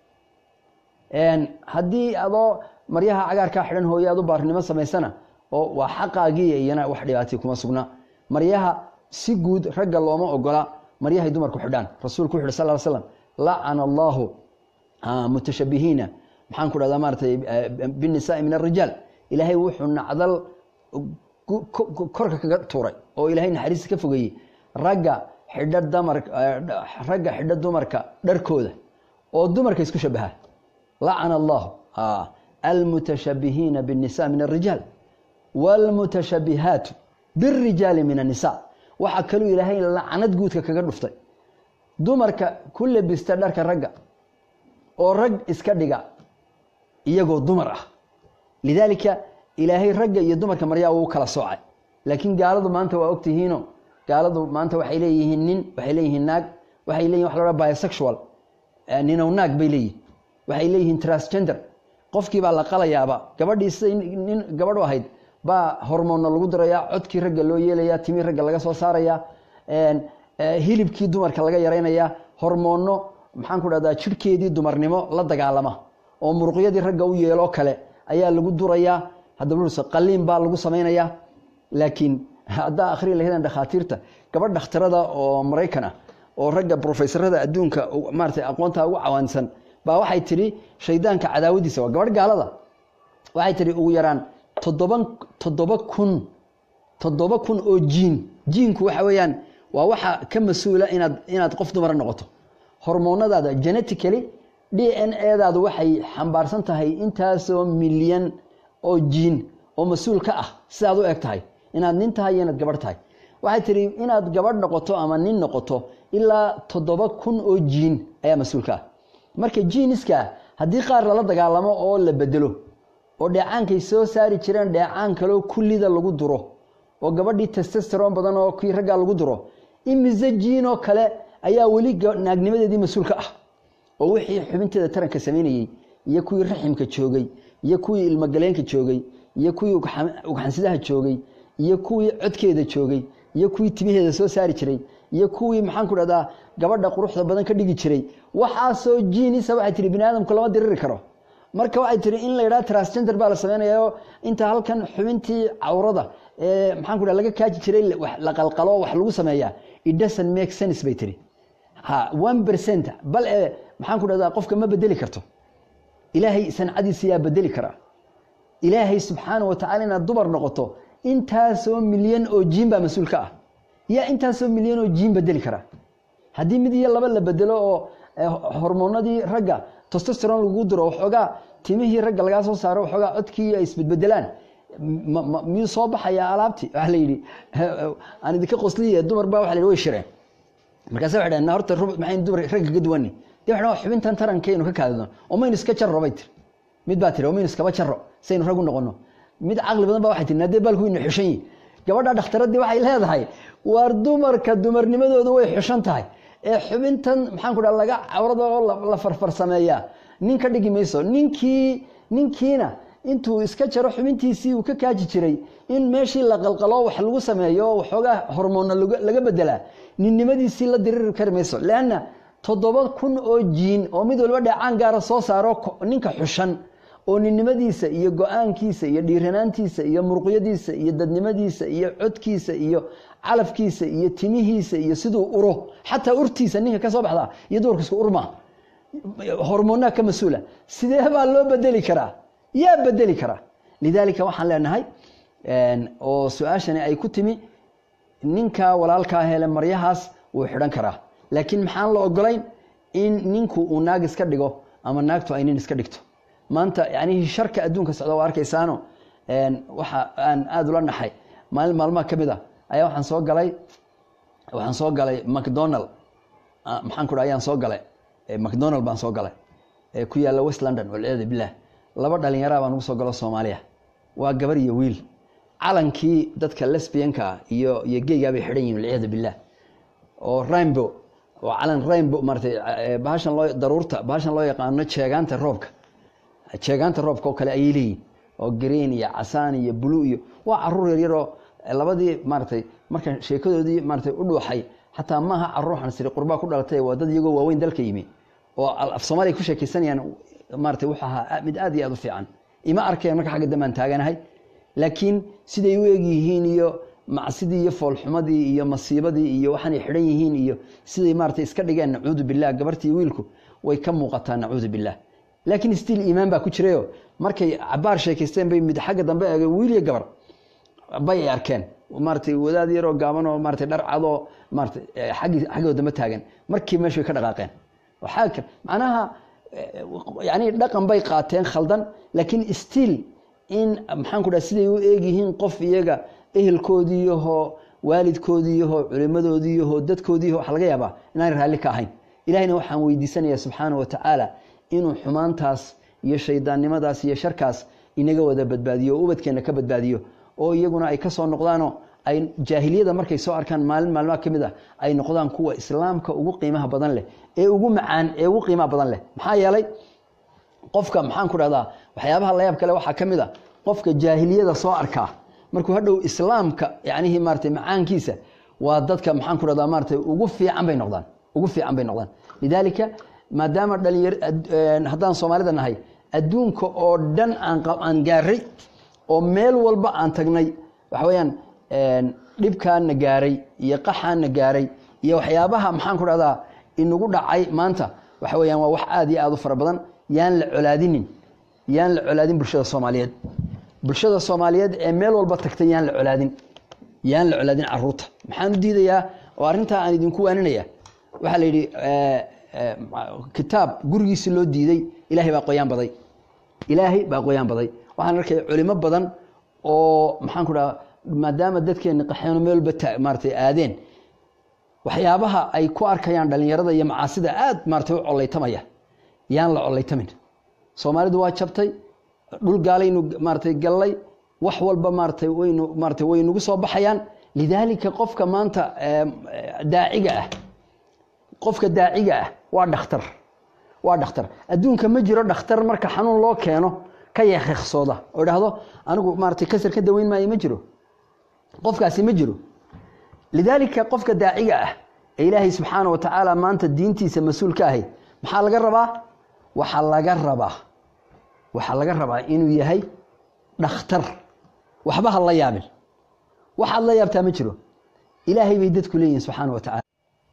haddii adoo maryaha cagaarkaa xidhan hooye aad u baarinimo samaysana oo waa xaqaagii iyana wax dhibaatay kuma sugnaa maryaha si guud ragga looma ogola maryahay dumarku xidhaan rasuulku wuxu uhi sal slam lacana allahu mutashabihiina maxaan ku dhahdaa maaratay binisaai min arijaal ilaahay wuxuu nacdal korka kaga tuuray oo ilaahay naxariista ka fogeeyey ragga xidha damar ragga xidha dumarka dharkooda oo dumarka isku shabaha lacana allahu almutashabihiina binnisa min arijaal wاlmutashabihaatu birijaali min الnisa waxaa kaluu ilaahay lacnad guudka kaga dhuftay dumarka ku lebista dharka ragga oo rag iska dhiga iyagoo dumar ah lidaalika ilaahay ragga iyo dumarka maryaa wuu kala soocay laakiin gaaladu maanta waa ogtihiino gaaladu maanta waxay leeyihiin nin waxay leeyihiin naag waxay leeyihin wax la odha bisexual ninow naag bay leeyihin waxay leeyihiin transgender qofkii baa la qalayaaba gabadhii siday nin gabadhu ahayd baa hormoonna lagu dirayaa codkii ragga loo yeelayaa timii ragga laga soo saarayaa hilibkii dumarka laga yaraynayaa hormoonno maxaan ku dhahdaa jirhkeedii dumarnimo la dagaalama oo muruqyadii ragga u yeeloo kale ayaa lagu durayaa haddaba qaliin baa lagu samaynayaa laakiin haddaa akhri lahaydaan dhakhaatiirta gabadh dhakhtarada oo maraykan ah oo ragga brofesorada adduunka maaratay aqoontaa ugu cawaansan baa waxay tidhi shaydaanka cadaawadiisa waa gabadh gaalada waxay tidhi ugu yaraan toddoban toddoba kun toddoba kun oo jiin jiinku waxa weeyaan waa waxa ka mas-uula inaad inaad qof dumara noqoto hormoonadaada genetically d n edaadu waxay xambaarsan tahay intaasoo milyan oo jiin oo mas-uul ka ah sidaad u eg tahay inaad nin tahay iyo inaad gabadh tahay waxay tidhi inaad gabadh noqoto ama nin noqoto ilaa toddoba kun oo jiin ayaa mas-uul ka ah marka jiiniska haddii qaar lala dagaalamo oo la bedelo oo dheecaankay soo saari jireen dheecaan kaloo kullida lagu duro oo gabadhii testesteron badan oo kii raggaa lagu duro imise jiinoo kale ayaa weli naagnimadeedii mas-uulka ah oo wixii xubinteeda taranka samaynayey iyo kuwii raximka joogay iyo kuwii ilmogaleenka joogay iyo kuwii ugxansidaha joogay iyo kuwii codkeeda joogay iyo kuwii timaheeda soo saari jiray iyo kuwii maxaan ku dhahdaa gabadha quruxda badan ka dhigi jiray waxaasoo jiinisa waxay tihi bini aadamku lama diriri karo marka waxay tihi in la yidhaha transgender baa la samaynayaoo inta halkan xubintii cawrada ee maxaan ku dhaha laga kaaji jiray la qalqalo wax lagu sameeyaa it doesn't make sense bay tihi ha one percent bal ee maxaan ku dhahdaa qofka ma bedeli karto ilaahay sancadiisa yaa bedeli karaa ilaahay subxaana wa tacala inaad dumar noqoto intaasoo milyan oo jiin baa mas-uul ka ah yaa intaasoo milyan oo jiin bedeli karaa haddii mid iyo laba la bedelo oo hormoonadii ragga tostesteron lagu diro waxoogaa timihii ragga lagaa soo saaro waxoogaa codkii ay isbedbedelaan miyuu soo baxayaa alaabtii waxa la yidhi aan idinka qosliye dumar baa waxa la yidhi way shireen markaasa waxay dhaheen horta maxayn dumar ragga ka duwani dee waxay xubintan tarankaynu ka kaadidno oo maynu iska jarro bay tiri mid baa tiri oo maynu iskaba jarro saynu rag u noqono mid caqli badan ba waxay tiri nadee baalku waynu xushan yihin gabadha dhakhtaradii waxay leedahay waar dumarka dumarnimadooda way xushan tahay ee xubintan maxaan ku dhaha laga cawrada oo la farfarsameeyaa nin ka dhigi mayso ninkii ninkiina intuu iska jaro xubintiisii uu ka kaaji jiray in meeshii la qalqalo wax lagu sameeyo oo waxoogaa hormoonna laga bedelaa ninnimadiisii la diriri kari mayso leanna toddoba kun oo jiin oo mid walba dheecaan gaara soo saaro ninka xushan oo ninnimadiisa iyo go-aankiisa iyo dhiiranaantiisa iyo muruqyadiisa iyo dadnimadiisa iyo codkiisa iyo calafkiisa iyo timihiisa iyo siduu uro xataa urtiisa ninka ka soo baxdaa iyo dumarka isku urmaa hormoonaa ka mas-uula sidee baa loo bedeli karaa yaa bedeli karaa lidaalika waxaan leenahay oo su-aashani ay ku timi ninka walaalkaa hele maryahaas wuu xidhan karaa laakiin maxaan la ogolayn in ninku uu naag iska dhigo ama naagtu ay nin iska dhigto maanta yani sharka adduunka socda waa arkaysaano waxa aan aada ula naxay maalin maalmaha ka mid a ayaa waxaan soo galay waxaan soo galay macdonald maxaan ku dha ayaan soo galay macdonald baan soo galay ku yaalla west london walciyadu billah laba dhalinyaraa baan ugu soo galo soomaaliya waa gabar iyo wiil calankii dadka lesbianka iyo iyo geygaa bay xidhan yihin walciyadu billah oo rainbow oo calan rainbow maaratay bahashan loo daruurta bahashan loo yaqaano jeegaanta roobka jeegaanta roobka oo kale ayay leeyihin oo green iyo casaan iyo blue iyo waa caruur yaryaroo labadii maaratay marka sheekadoodii maaratay u dhuuxay xataa maaha caruur xansiri qurbaa ku dhalatay waa dad iyagoo waaweyn dalka yimi oo af soomaaliya ku sheekaysanayaan maaratay wuxuu ahaa mid aad iyo aad u fiican ima arkeen marka xagga dambaan taaganahay laakiin siday u eg yihiin iyo macsidii iyo foolxumadii iyo masiibadii iyo waxaanay xidhan yihiin iyo siday maaratay iska dhigeen nacuudu billah gabartii wiilku way ka muuqataa nacuudu billah laakiin stiil iimaan baa ku jirayo markay cabaar sheekaysteen bay mid xagga dambe eegay wiil iyo gabar bay ay arkeen maaratay wadaad yaroo gaaban oo maaratay dhar cadoo maaratay aggi xaggoo dambe taagan markii meeshu way ka dhaqaaqeen waxaa macnaha yani dhaqan bay qaateen khaldan laakiin stiil in maxaan ku dhaha siday u eegyihiin qof iyaga ehelkoodiiyahoo waalidkoodiiyahoo culimadoodiiyahoo dadkoodiiyaho waxa laga yaabaa inaanay raalli ka ahayn ilahayna waxaan weydiisanayaa subxaana wa tacaala inuu xumaantaas iyo shaydaannimadaas iyo sharkaas inaga wada badbaadiyo oo ubadkeenna ka badbaadiyo oo iyaguna ay ka soo noqdaanoo ay jaahiliyada markay soo arkaan maalin maalmaha ka mid ah ay noqdaan kuwa islaamka ugu qiimaha badan leh ee ugu macaan ee ugu qiimaha badan leh maxaa yeelay qofka maxaan ku dhahdaa waxyaabaha layaab kale waxaa ka mid a qofka jaahiliyada soo arkaa markuu hadhow islaamka yacnihii maaratay macaankiisa waa dadka maxaan ku dhahdaa maaratay ugu fiican bay noqdaan ugu fiican bay noqdaan lidaalika maadaama dhalinyar haddaan soomaalida nahay adduunka oo dhan aan gaaray oo meel walba aan tagnay waxa weeyaan dhibkaana gaaray iyo qaxaana gaaray iyo waxyaabaha maxaan ku dhahdaa inagu dhacay maanta waxa weeyaan waa wax aad iyo aad u fara badan yaan la colaadinin yaan la colaadin bulshada soomaaliyeed bulshada soomaaliyeed ee meel walba tagtay yaan la colaadin yaan la colaadin caruurta maxaan u diidayaa oo arrintaa aan idinku waaninaya waxaa la yidhi kitaab gurigiisi loo diiday ilaahay baa qoyaan baday ilaahay baa qoyaan baday waxaan arkaya culimo badan oo maxaan ku dhaha maadaama dadkeeni qaxeeno meel walba maaratay aadeen waxyaabaha ay ku arkayaan dhalinyarada iyo macaasida aad maaratay u collaytamaya yaan la collaytamin soomaalidu waa jabtay dhul gaalaynu maaratay gallay wax walba maaratay waynu maaratay way nagu soo baxayaan lidaalika qofka maanta daaciga ah qofka daaciga ah waa dhakhtar waa dhakhtar adduunka ma jiro dhakhtar marka xanuun loo keeno ka yeekeeksooda oo idhaahdo anigu maaratay kasar ka daweyn maayo ma jiro qofkaasi ma jiro lidaalika qofka daaciga ah ee ilaahay subxaana wa tacaala maanta diintiisa mas-uul ka ahay maxaa laga rabaa waxaa laga rabaa waxaa laga rabaa inuu yahay dhakhtar waxba ha la yaabin waxaad la yaabtaa ma jiro ilaahay bay dadku leeyihin subxaana wa tacala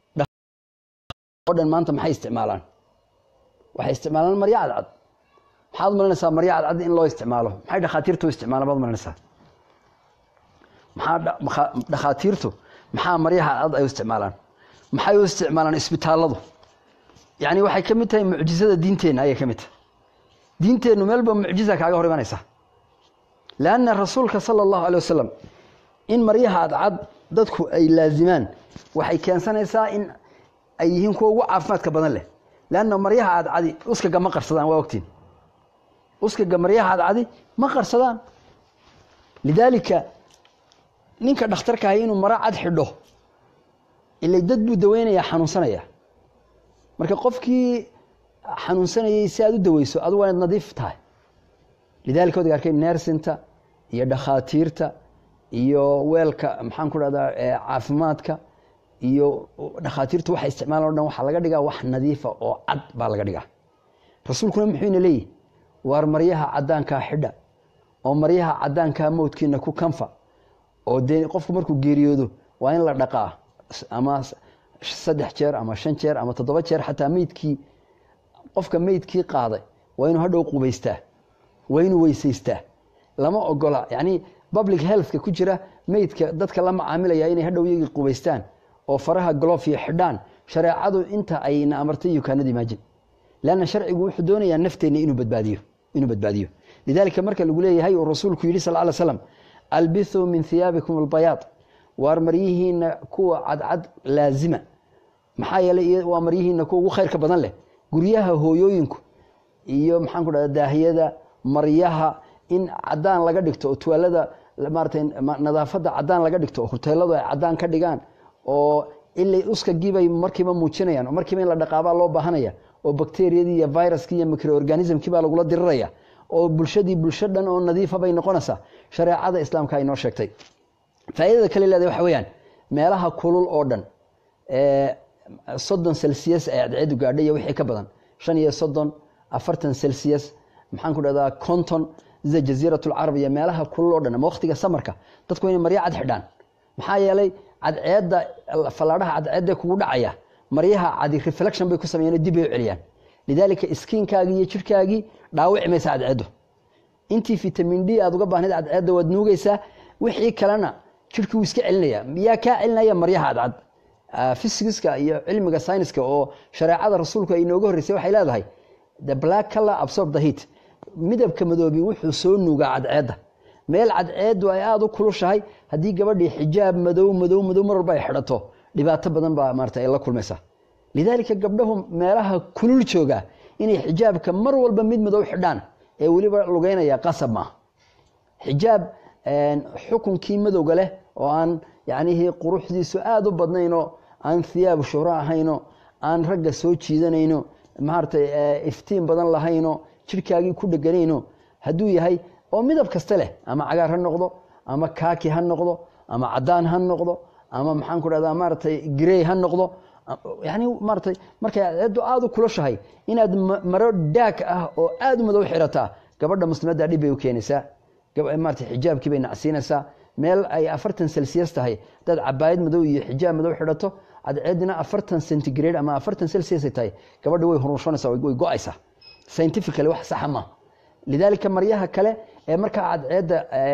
o dhan maanta maxay isticmaalaan waxay isticmaalaan maryo cadcad maxaad malanaysaa maryo cadcad in loo isticmaalo maxay dhakhaatiirtu u isticmaalaan baad malanaysaa maxaa dhakhaatiirtu maxaa maryaha cadcad ay u isticmaalaan maxay u isticmaalaan isbitaalladu yacni waxay ka mid tahay mucjizada diinteenna ayay ka mid tahay diinteennu meelba mucjiza kaaga hor imanaysa leanna rasuulka sala allahu alay wasalam in maryaha cadcad dadku ay laazimaan waxay keensanaysaa in ay yihiin kuwa ugu caafimaadka badan leh leanna maryaha cadcadi uskaga ma qarsadaan waa ogtiin uskaga maryaha cadcadi ma qarsadaan lidaalika ninka dhakhtarka ahay inuu maro cad xidho ilay dad buu daweynayaa xanuunsanaya marka qofkii xanuunsanayay si aad u daweyso adu waa inaad nadiif tahay lidalika wad arkay nersinta iyo dhakhaatiirta iyo weelka maxaan ku dhahdaa caafimaadka iyo dhakhaatiirtu waxay isticmaalan o dhan waxaa laga dhigaa wax nadiifa oo cad baa laga dhigaa rasuulkuna muxuu ina leeyihi waar maryaha caddaankaa xidha oo maryaha caddaankaa mowdkiina ku kanfa oo dee qofku markuu geeriyoodo waa in la dhaqaa ama saddex jeer ama shan jeer ama toddoba jeer xataa meydkii qofka meydkii qaaday waa inuu hadhow qubaystaa waa inuu weysaystaa lama ogola yacni public healthka ku jira meydka dadka la macaamilaya inay hadhow iyagii qubaystaan oo faraha golofya xidhaan shareecadu inta ayna amartay you cannot imagine leanna sharcigu wuxuu doonayaa nafteenna inuu badbaadiyo inuu badbaadiyo lidaalika marka lagu leeyahay uu rasuulku yidhi sal ly slam albithuu min hiyaabikum albayaad waar maryihiina kuwa cadcad laazima maxaa yeeley waa maryihiina kuwa ugu khayrka badan leh guryaha hooyooyinku iyo maxaan ku dhahda daahiyada maryaha in cadaan laga dhigto oo tuwaalada maaratay nadaafadda cadaan laga dhigto oo huteeladu ay cadaan ka dhigaan oo ilay uskagibay markiiba muujinayaan oo markiiba in la dhaqaabaa loo baahanaya oo bakteriyadii iyo viruskii iyo microorganismkii baa lagula diriraya oo bulshadii bulsho dhan oo nadiifa bay noqonaysaa shareecada islaamka ay noo sheegtay faaidada kale leedahay waxa weyaan meelaha kulul oo dhan soddon celsius ay cadceedu gaadhay iyo wixii ka badan shan iyo soddon afartan celsius maxaan ku dhahdaa conton sida jaziirat lcarab iyo meelaha kulul oo dhan ama waqtiga samarka dadku inay maryo cad xidhaan maxaa yeelay cadceedda fallaadhaha cadceedda kugu dhacaya maryaha cadi reflection bay ku sameeyeen dib bay u celiyaan lidaalika iskiinkaagii iyo jirhkaagii dhaawici maysa cadceeddu intii vitamin d aad uga baahnayd cadceedda waad nuugaysaa wixii kalena jirhkii wuu iska celinaya yaa kaa celinaya maryaha cadcad fysiska iyo cilmiga syniska oo shareecada rasuulku ay inooga horreysay waxay leedahay the black color absorb the heat midabka madoobi wuxuu soo nuugaa cadceedda meel cadceeddu ay aada u kulushahay haddii gabadhii xijaab madow madow madow mar walba ay xidhato dhibaato badan baa maarata ay la kulmaysaa lidaalika gabdhahu meelaha kulul jooga inay xijaabka mar walba mid madow xidhaan ee weliba lugeynaya qasab maaha xijaab xukunkii madowga leh oo aan yacnihii quruxdiisu aada u badnaynoo aan hiyaab shuhro ahayno aan ragga soo jiidanayno maaragtay iftiin badan lahayno jirhkaagii ku dheganayno hadduu yahay oo midab kasta leh ama cagaar ha noqdo ama kaaki ha noqdo ama cadaan ha noqdo ama maxaan ku dhahdaa maaragtay grey ha noqdo yani maaratay markay cadceeddu aada u kulashahay inaad maro daag ah oo aada u madow xirataa gabadha muslimadda dhib bay u keenaysaa maarata xijaabkii bay nacsiinaysaa meel ay afartan celsius tahay hadaad cabaayad madow iyo xijaab madow xidhato cadceeddina afartan centigrade ama afartan celsius ay tahay gabadha way hurunshanaysaa way go-aysaa scientifically wax saxa maaha lidaalika maryaha kale ee markaa cadceedda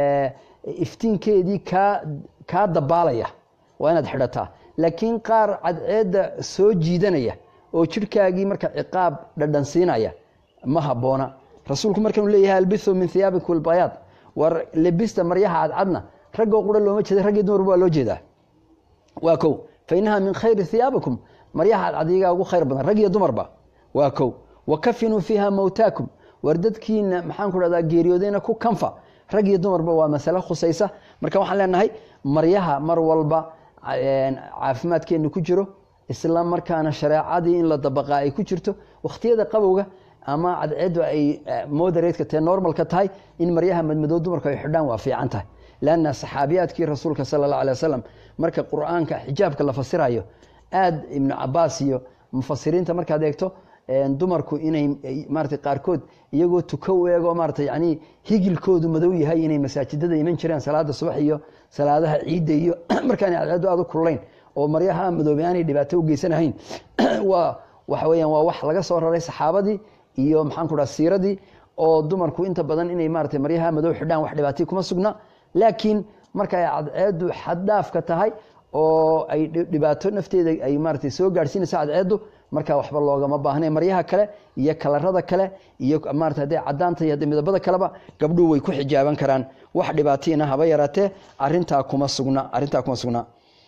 iftiinkeedii kaa kaa dabaalaya waa inaad xidhataa laakiin qaar cadceedda soo jiidanaya oo jirhkaagii marka ciqaab dhadhansiinaya ma habboona rasuulku markanuu leeyahay albithu min hiyaabikum albayaad war lebista maryaha cadcadna raggoo qura looma jeeda raggii dumarba waa loo jeedaa waa kow fa innaha min khayri hiyaabikum maryaha cadcad iyagaa ugu khayr badan rag iyo dumarba waa kow wa kafinuu fiiha mowtaakum war dadkiina maxaan ku dhahdaa geeriyoodayna ku kanfa rag iyo dumarba waa masale khusaysa marka waxaan leenahay maryaha mar walba caafimaadkeenu ku jiro isla markaana shareecadii in la dabaqaa ay ku jirto wakhtiyada qabowga ama cadceedu ay moderatka tae normalka tahay in maryaha madmadow dumarku ay xidhaan waa fiican tahay lanna saxaabiyaadkii rasuulka sala allah alay wasalam marka qur-aanka xijaabka la fasirayo aad ibnu cabaas iyo mufasiriinta markaad eegto dumarku inay maarata qaarkood iyagoo tuko u eego maarata yani higilkoodu madow yahay inay masaajidada iman jireen salaada subax iyo salaadaha ciidda iyo markaana cadceedu aad u kululayn oo maryaha madoobe aanay dhibaato u geysanahayn waa waxa weyaan waa wax laga soo raray saxaabadii iyo maxaan ku dhaha siiradii oo dumarku inta badan inay maarata maryaha madow xidhaan wax dhibaatay kuma sugna laakiin marka ay cadceedu xaddhaafka tahay oo ay dhibaato nafteeda ay maarata soo gaadhsiinayso cadceedu markaa waxba loogama baahna maryaha kale iyo kalarada kale iyo maarata hadday caddaanta iyo hadday midabada kaleba gabdhuhu way ku xijaaban karaan wax dhibaatiina haba yaraatee arintaa kuma sugna arrintaa kuma sugna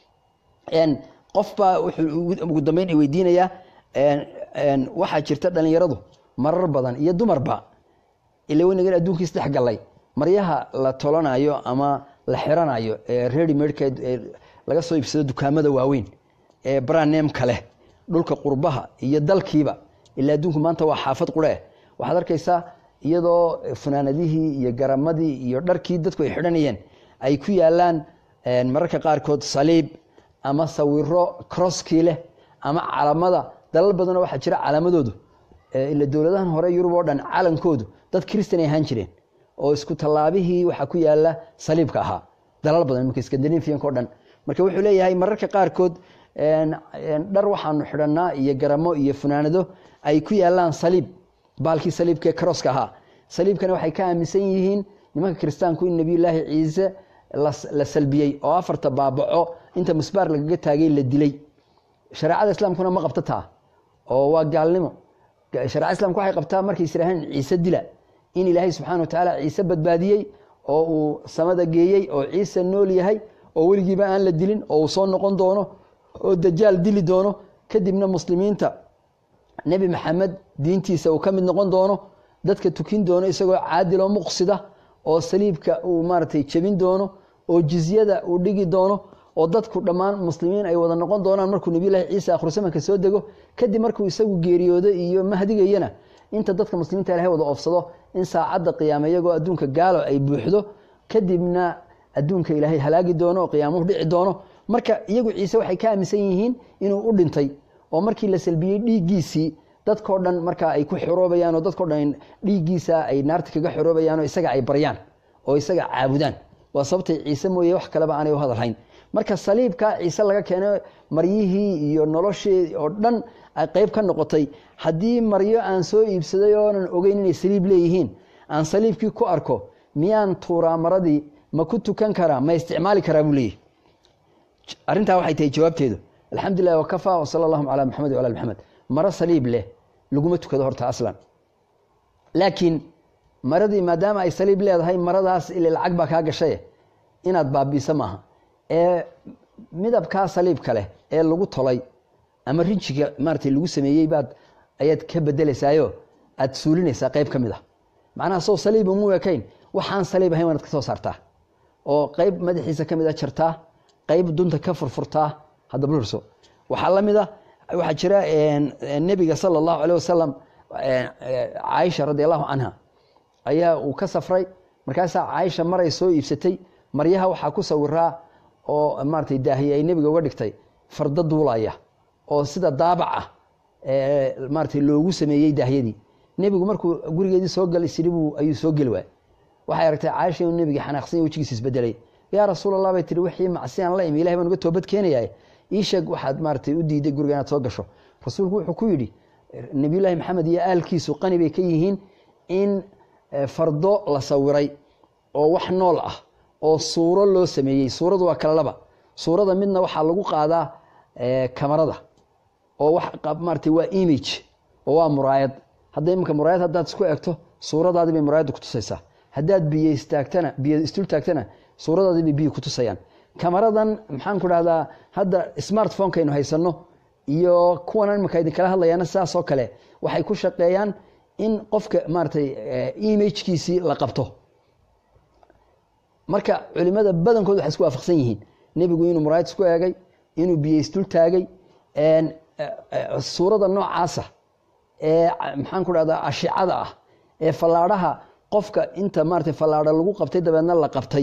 qofbaa wuxuu ugu dambeyn weydiinayaa waxaa jirta dhalinyaradu marar badan iyo dumarba ila weynagan adduunka isdhex gallay maryaha la tolanayo ama la xiranayo ee readymade laga soo iibsado dukaamada waaweyn ee branemka leh dhulka qurbaha iyo dalkiiba ilaa adduunku maanta waa xaafad qurhe waxaad arkaysaa iyadoo funaanadihii iyo garamadii iyo dharkii dadku ay xidhanayeen ay ku yaalaan mararka qaarkood saliib ama sawiro crosskii leh ama calamada dalal badanoo waxaa jira calaamadoodu ila dowladahan hore yurub oo dhan calankoodu dad christan ay ahaan jireen oo isku tallaabihii waxaa ku yaala saliibka ahaa dalal badan imika skandinafianka o dhan marka wuxuu leeyahay mararka qaarkood dhar waxaanu xidhanaa iyo garamo iyo funaanado ay ku yaalaan saliib baalkii saliibkaee crosska ahaa saliibkana waxay ka aaminsan yihiin nimanka kiristaanku in nebiyulaahi ciise la salbiyey oo afarta baabaco inta musbaar lagaga taagay la dilay shareecada islaamkuna ma qabto taa oo waa gaalnimo shareecada islamka waxay qabtaa markay israaheen ciise dila in ilaahay subxana wa tacaala ciise badbaadiyey oo uu samada geeyey oo ciise nool yahay oo weligiiba aan la dilin oo uu soo noqon doono oo dajaal dili doono kadibna muslimiinta nebi maxamed diintiisa uu ka mid noqon doono dadka tukin doono isagoo caadiloo muqsida oo saliibka uu maaratay jebin doono oo jizyada uu dhigi doono oo dadku dhammaan muslimiin ay wada noqon doonaan markuu nebiyulahi ciise akhrusamanka soo dego kadib markuu isagu geeriyoodo iyo mahdigayana inta dadka muslimiinta ilahay wada oofsado in saacadda qiyaame iyagoo adduunka gaalo ay buuxdo kadibna adduunka ilaahay halaagi doono oo qiyaamuhu dhici doono marka iyagu ciise waxay ka aaminsan yihiin inuu u dhintay oo markii la salbiyey dhiiggiisii dadkao dhan markaa ay ku xoroobayaan oo dadkao dhan dhiiggiisa ay naarta kaga xoroobayaan oo isaga ay baryaan oo isaga caabudaan waa sababtay ciise mooye wax kaleba aanay u hadalhayn marka saliibka ciise laga keenay maryihii iyo noloshii oo dhan ay qeyb ka noqotay haddii maryo aan soo iibsaday oonan ogeyn inay saliib leeyihiin aan saliibkii ku arko miyaan tuuraa maradii ma ku tukan karaa ma isticmaali karaa buu leeyahy arrintaa waxay tahay jawaabteedu alxamdulilah wakafaa wasala allahum calaa maxamed wala maxamed maro saliib leh laguma tukado horta aslan laakiin maradii maadaama ay saliib leedahay maradaas ile lacag baa kaa gashaye inaad baabiisa maaha ee midabkaa saliibka leh ee lagu tolay ama rinjiga maaratay lagu sameeyey baad ayaad ka bedelaysaayo aad suulinaysaa qeyb ka mid a macnaha soo saliiba mu ekayn waxaan saliib ahayn waanaad ka soo saartaa oo qeyb madaxiisa ka mid a jartaa qeyb dunta ka furfurtaa haddaba lurso waxaa la mid a waxaa jira nebiga sala allahu aleh wasalam caaisha radi allahu canha ayaa uu ka safray markaasaa caaisha maray soo iibsatay maryaha waxaa ku sawiraa oo maaratay daahiye ay nebiga uga dhigtay fardo duulaya oo sida daabac ah maaratay loogu sameeyey daahyadii nebigu markuu gurigeedii soo galay sidhibuu ayuu soo geli waay waxay aragtay caaisha inuu nebiga xanaaqsanya wejigiisa isbedelay yaa rasuul allah bay tihi wixii macsiyaan la imi ilahay baan uga toobad keenayaa ii sheeg waxaad maaratay u diiday guriga inaad soo gasho rasuulku wuxuu ku yidhi nebiyullaahi maxamed iyo aalkiisu qani bay ka yihiin in fardo la sawiray oo wax nool ah oo suuro loo sameeyey suuradu waa kala laba suurada midna waxaa lagu qaadaa kamarada oo maarata waa image oo waa muraayad hadda iminka muraayad haddaad isku egto suuradaadii bay muraayadda kutusaysaa haddaad biyo istaagtana biyo istul taagtana suuradaadii bay biyo kutusayaan kamaradan maxaan ku dhahdaa hadda smartphoneka aynu haysanno iyo kuwan iminka idinkala hadlayaana sidaasoo kale waxay ku shaqeeyaan in qofka maaratay imagkiisii la qabto marka culimada badankood waxay isku waafaqsan yihiin nebigu inuu muraayad isku eegay inuu biyeystul taagay suurada noocaasa ee maxaan ku dhahdaa ashicada ah ee fallaadhaha qofka inta maratay fallaadha lagu qabtay dabeedna la qabtay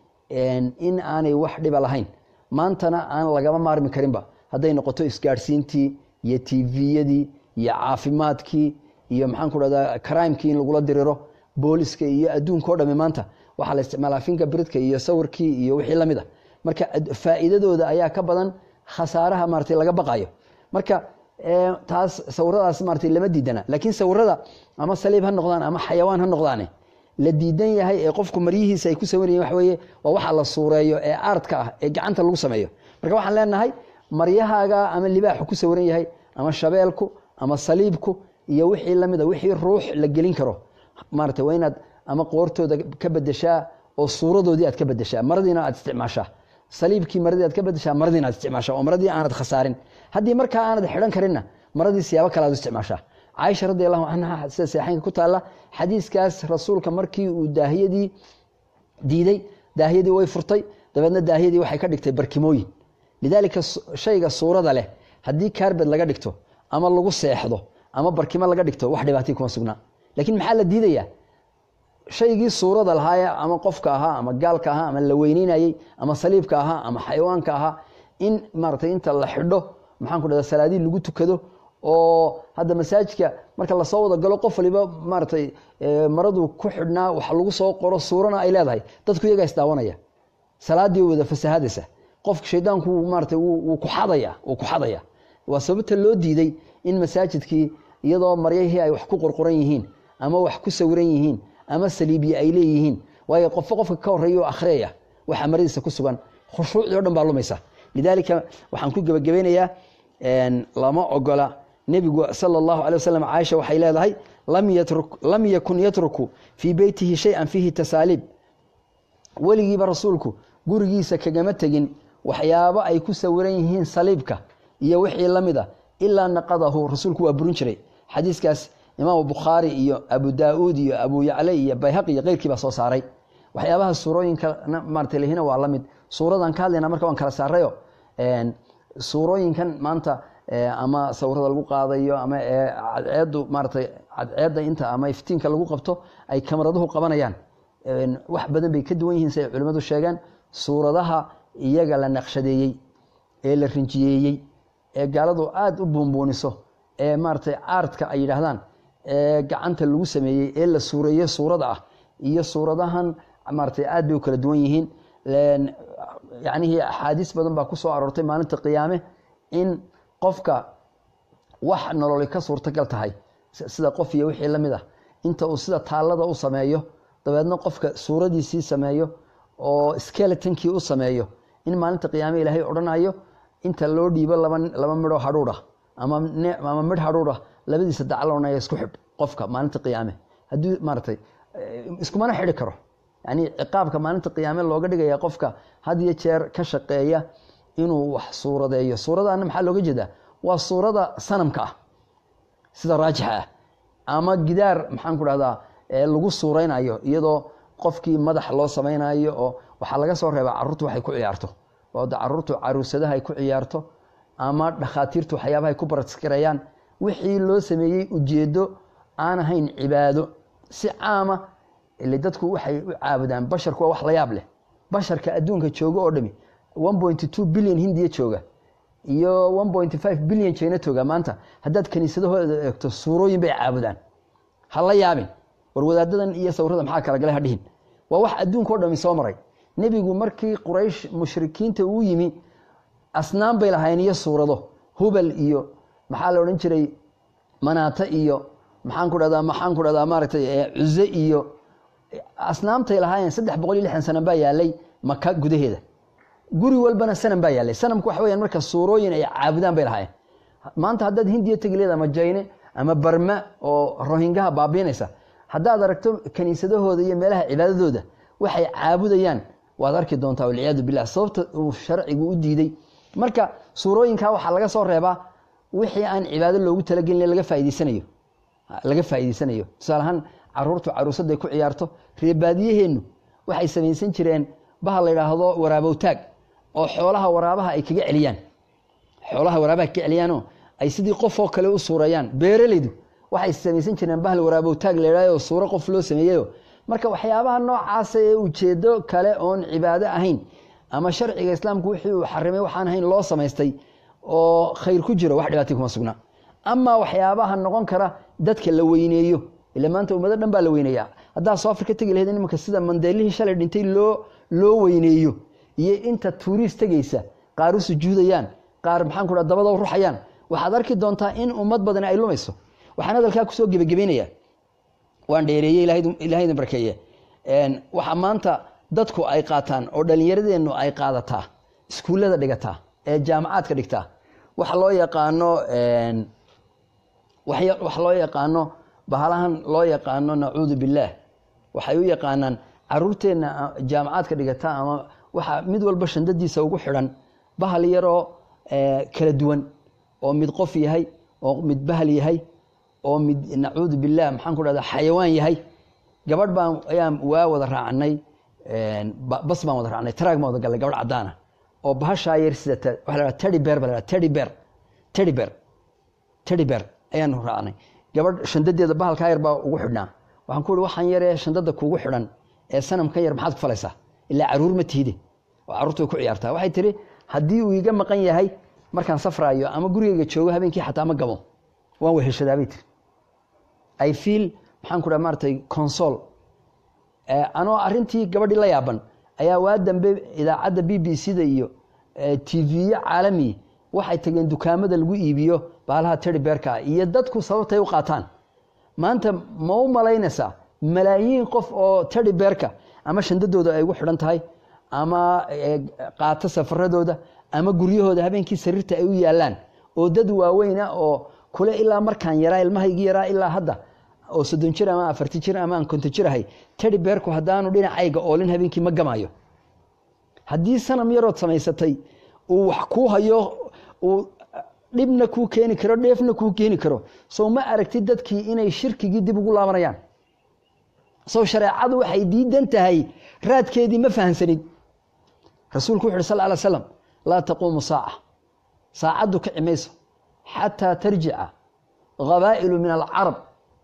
in aanay wax dhiba lahayn maantana aan lagama maarmi karinba hadday noqoto isgaadhsiintii iyo tviyadii iyo caafimaadkii iyo maxaan ku dhahdaa crimekii in lagula diriro booliska iyo adduunka o dhami maanta waxaa la isticmaalaa finka bridka iyo sawirkii iyo wixii lamid a marka faa'iidadooda ayaa ka badan khasaaraha maratay laga baqayo marka taas sawiradaas maratay lama diidana laakiin sawirada ama saliib ha noqdaan ama xayawaan ha noqdaane la diidan yahay ee qofku maryihiisa ay ku sawirayen waxa weeye waa waxa la suureeyo ee aartka ah ee gacanta lagu sameeyo marka waxaan leenahay maryahaaga ama libaaxu ku sawiran yahay ama shabeelku ama saliibku iyo wixii lamida wixii ruux la gelin karo maarata waa inaad ama qoortooda ka bedeshaa oo suuradoodii aad ka bedeshaa maradiina aad isticmaashaa saliibkii maradii aad ka bedeshaa maradiina aad isticmaashaa oo maradii aanad khasaarin haddii markaa aanad xidhan karinna maradii siyaabo kale aad u isticmaashaa caaisha radi allahu canha sida seexeynka ku taalla xadiiskaas rasuulka markii uu daahiyadii diiday daahiyadii way furtay dabeedna daahiyadii waxay ka dhigtay barkimooyin lidaalika shayga suurada leh haddii kaarbed laga dhigto ama lagu seexdo ama barkimo laga dhigto wax dhibaatay kuma sugnaa laakiin maxaa la diidayaa shaygii suurada lahaaye ama qofka ahaa ama gaalka ahaa ama la weyneynayey ama saliibka ahaa ama xayawaanka ahaa in maaratay inta la xidho maxaan ku dhahda salaadii lagu tukado oo hadda masaajidka marka lasoo wada galo qof waliba maaratay maradu ku xidhnaa wax lagu soo qoro suurana ay leedahay dadku iyagaa isdaawanaya salaadii wada fasahadaysa qofka shaydaanku maaratay wuu ku xadaya wuu ku xadaya waa sababta loo diiday in masaajidkii iyadoo maryahii ay wax ku qorqoran yihiin ama wax ku sawiran yihiin ama saliibiye ay leeyihiin waayo qofo qofka ka horeeya oo akhriyaya waxa maradiisa ku sugan khushuucdii o dhan baa lumaysa lidaalika waxaan ku gebagabeynayaa lama ogola nebigu sala allahu alay wasalam caaisha waxay leedahay lam yakun yatruku fii beytihi shay-an fiihi tasaaliib weligiiba rasuulku gurigiisa kagama tegin waxyaabo ay ku sawiran yihiin saliibka iyo wixii la mid a ilaa naqadahu rasuulku waa burin jiray xadiiskaas imaamu bukhaari iyo abu daa-uud iyo abu yacla iyo bayhaqi iyo keyrkii baa soo saaray waxyaabaha suurooyinka maarata lehina waa la mid suuradan ka hadlayna marka waan kala saarayo suurooyinkan maanta ama sawirada lagu qaadayo ama cadceedu maaratay cadceedda inta ama iftiinka lagu qabto ay kamaraduhu qabanayaan wax badan bay ka duwan yihiin si ay culimmadu sheegeen suuradaha iyaga la naqshadeeyey ee la rinjiyeeyey ee gaaladu aada u buunbuuniso ee maaratay aartka ay yidhaahdaan ee gacanta lagu sameeyey ee la suureeye suurada ah iyo suuradahan maaratay aad bay u kala duwan yihiin yacnihii axaadiis badan baa ku soo aroortay maalinta qiyaame in qofka wax nololi ka suurtagal tahay sida qof iyo wixii la mid ah inta uu sida taallada u sameeyo dabeedna qofka suuradiisii sameeyo oo skeletonkii u sameeyo in maalinta qiyaame ilaahay odhanayo inta loo dhiibo laba laba midhoo hadhuudh ama ama midh hadhuudh labadiisa dacloonaya isku xidh qofka maalinta qiyaame haddii maaratay iskumana xidhi karo yani ciqaabka maalinta qiyaame looga dhigaya qofka had iyo jeer ka shaqeeya inuu wax suuradeeyo suuradaana maxaa looga jeedaa waa suurada sanamka ah sida raajixa ah ama gidaar maxaan ku dhahdaa lagu suureynayo iyadoo qofkii madax loo samaynayo oo waxaa laga soo reebaa caruurtu waxay ku ciyaarto oo caruurtu caruusadaha ay ku ciyaarto ama dhakhaatiirtu waxyaabahay ku baraskareeyaan wixii loo sameeyey ujeedo aan ahayn cibaado si caama ile dadku waxay u caabudaan basharku waa wax la yaab leh basharka adduunka jooga oo dhami one point two billion hindiya jooga iyo one point five billion jina jooga maanta haddaad kaniisadahooda eegto suurooyin bay caabudaan ha la yaabin war wadaadadan iyo sawirada maxaa kala galay ha dhihin waa wax adduunka o dhami soo maray nebigu markii quraysh mushrikiinta uu yimi asnaan bay lahayn iyo suurado hubal iyo maxaa la odhan jiray manaata iyo maxaan ku dhahdaa maxaan ku dhahdaa maaragtay cuze iyo asnaamtay lahaayeen saddex boqol iyo lixdan sanan baa yaalay maka gudaheeda guri walbana sanam baa yaalay sanamku waxa weyaan marka suurooyin ay caabudaan bay lahaayeen maanta haddaad hindiya tegi leed ama jayne ama barma oo rohingaha baabiinaysa haddaad aragto kaniisadahooda iyo meelaha cibaadadooda waxay caabudayaan waad arki doontaa walciyaadu billah sababta uu sharcigu u diiday marka suurooyinkaa waxaa laga soo reebaa wixii aan cibaado loogu talagelin laga faa'idaysanayo laga faa'iidaysanayo tusaale ahaan caruurtu caruusadday ku ciyaarto reebaadiyaheennu waxay samaysan jireen baha la yidhaahdo waraabowtaag oo xoolaha waraabaha ay kaga celiyaan xoolaha waraabaha kaga celiyaanoo ay sidii qof oo kale u suurayaan beeralaydu waxay samaysan jireen bahal waraabowtaag la yidhahdo suuro qof loo sameeyeyo marka waxyaabaha noocaasa ee ujeedo kale oon cibaado ahayn ama sharciga islaamku wixii uu xarimay waxaan ahayn loo samaystay oo khayr ku jiro wax dhibaatay kuma sugna ama waxyaabaha noqon kara dadka la weyneeyo ila maanta ummado dhan baa la weyneeya haddaa soo afrika tegi lahayd imanka sida mandeelihii shalay dhintay loo loo weyneeyo iyo inta tuuriist tegaysa qaar u sujuudayaan qaar maxaan ku dhaha dabada u ruxayaan waxaad arki doontaa in ummad badani ay lumayso waxaan hadalkaa kusoo gebagabeynaya waan dheereeyey ilahay idin barkeeye waxa maanta dadku ay qaataan oo dhallinyaradeennu ay qaadataa iskuullada dhigataa ee jaamacaadka dhigtaa waxa loo yaqaano wax loo yaqaano bahalahan loo yaqaano nacuudu billaah waxay u yaqaanaan caruurteenna jaamacaadka dhigata ama waxa mid walba shandadiisa ugu xidhan bahal yaroo kala duwan oo mid qof yahay oo mid bahal yahay oo mid nacuudu billaah maxaan ku dhahda xayawaan yahay gabadh baan ayaan waa wada raacnay bas baan wada raacnay taraag baan wada gallay gabadh caddaana oo bahashaa yar sidata waxa la dhaha teddy bear ba la dhaha teddy bear teddy bear teddy bear ayaanu raacnay gabadh shandadeeda bahalkaa yar baa ugu xidhnaa waxaan ku uhi waxaan yaree shandada kuugu xidhan ee sanamkan yar maxaad ku falaysaa ilaa caruur ma tihide oo carruurtu way ku ciyaartaa waxay tihi haddii uu iga maqan yahay markaan safraayo ama gurigeyga joogo habeenkii xataa ma gabo waan weheshadaa bay tiri i feel maxaan ku dhaha maaratay consol anoo arrintii gabadhii la yaaban ayaa waa dambe idaacadda b b c da iyo tv-yo caalami waxay tageen dukaamada lagu iibiyo baalaha teddy beerka iyo dadku sababtay u qaataan maanta ma u malaynaysaa malaayiin qof oo teddy beerka ama shandadooda ay ugu xidhan tahay ama qaato safaradooda ama guryahooda habeenkii sariirta ay u yaalaan oo dad waaweyna oo kule ilaa markaan yaraa ilmahaygii yaraa ilaa hadda oo soddon jir ama afarti jir ama aan konton jir ahay teddy beerku haddaanu dhinacayga oolin habeenkii ma gamaayo haddii sanam yarood samaysatay uu wax kuu hayo uu dhibna kuu keeni karo dheefna kuu keeni karo sow ma aragtid dadkii inay shirkigii dib ugu laabanayaan sow shareecadu waxay diidan tahay raadkeedii ma fahamsanid rasuulku wuxu uhi sal ly slam laa taquumu saaca saacaddu kici mayso xataa tarjica qabaa'ilu min alcarab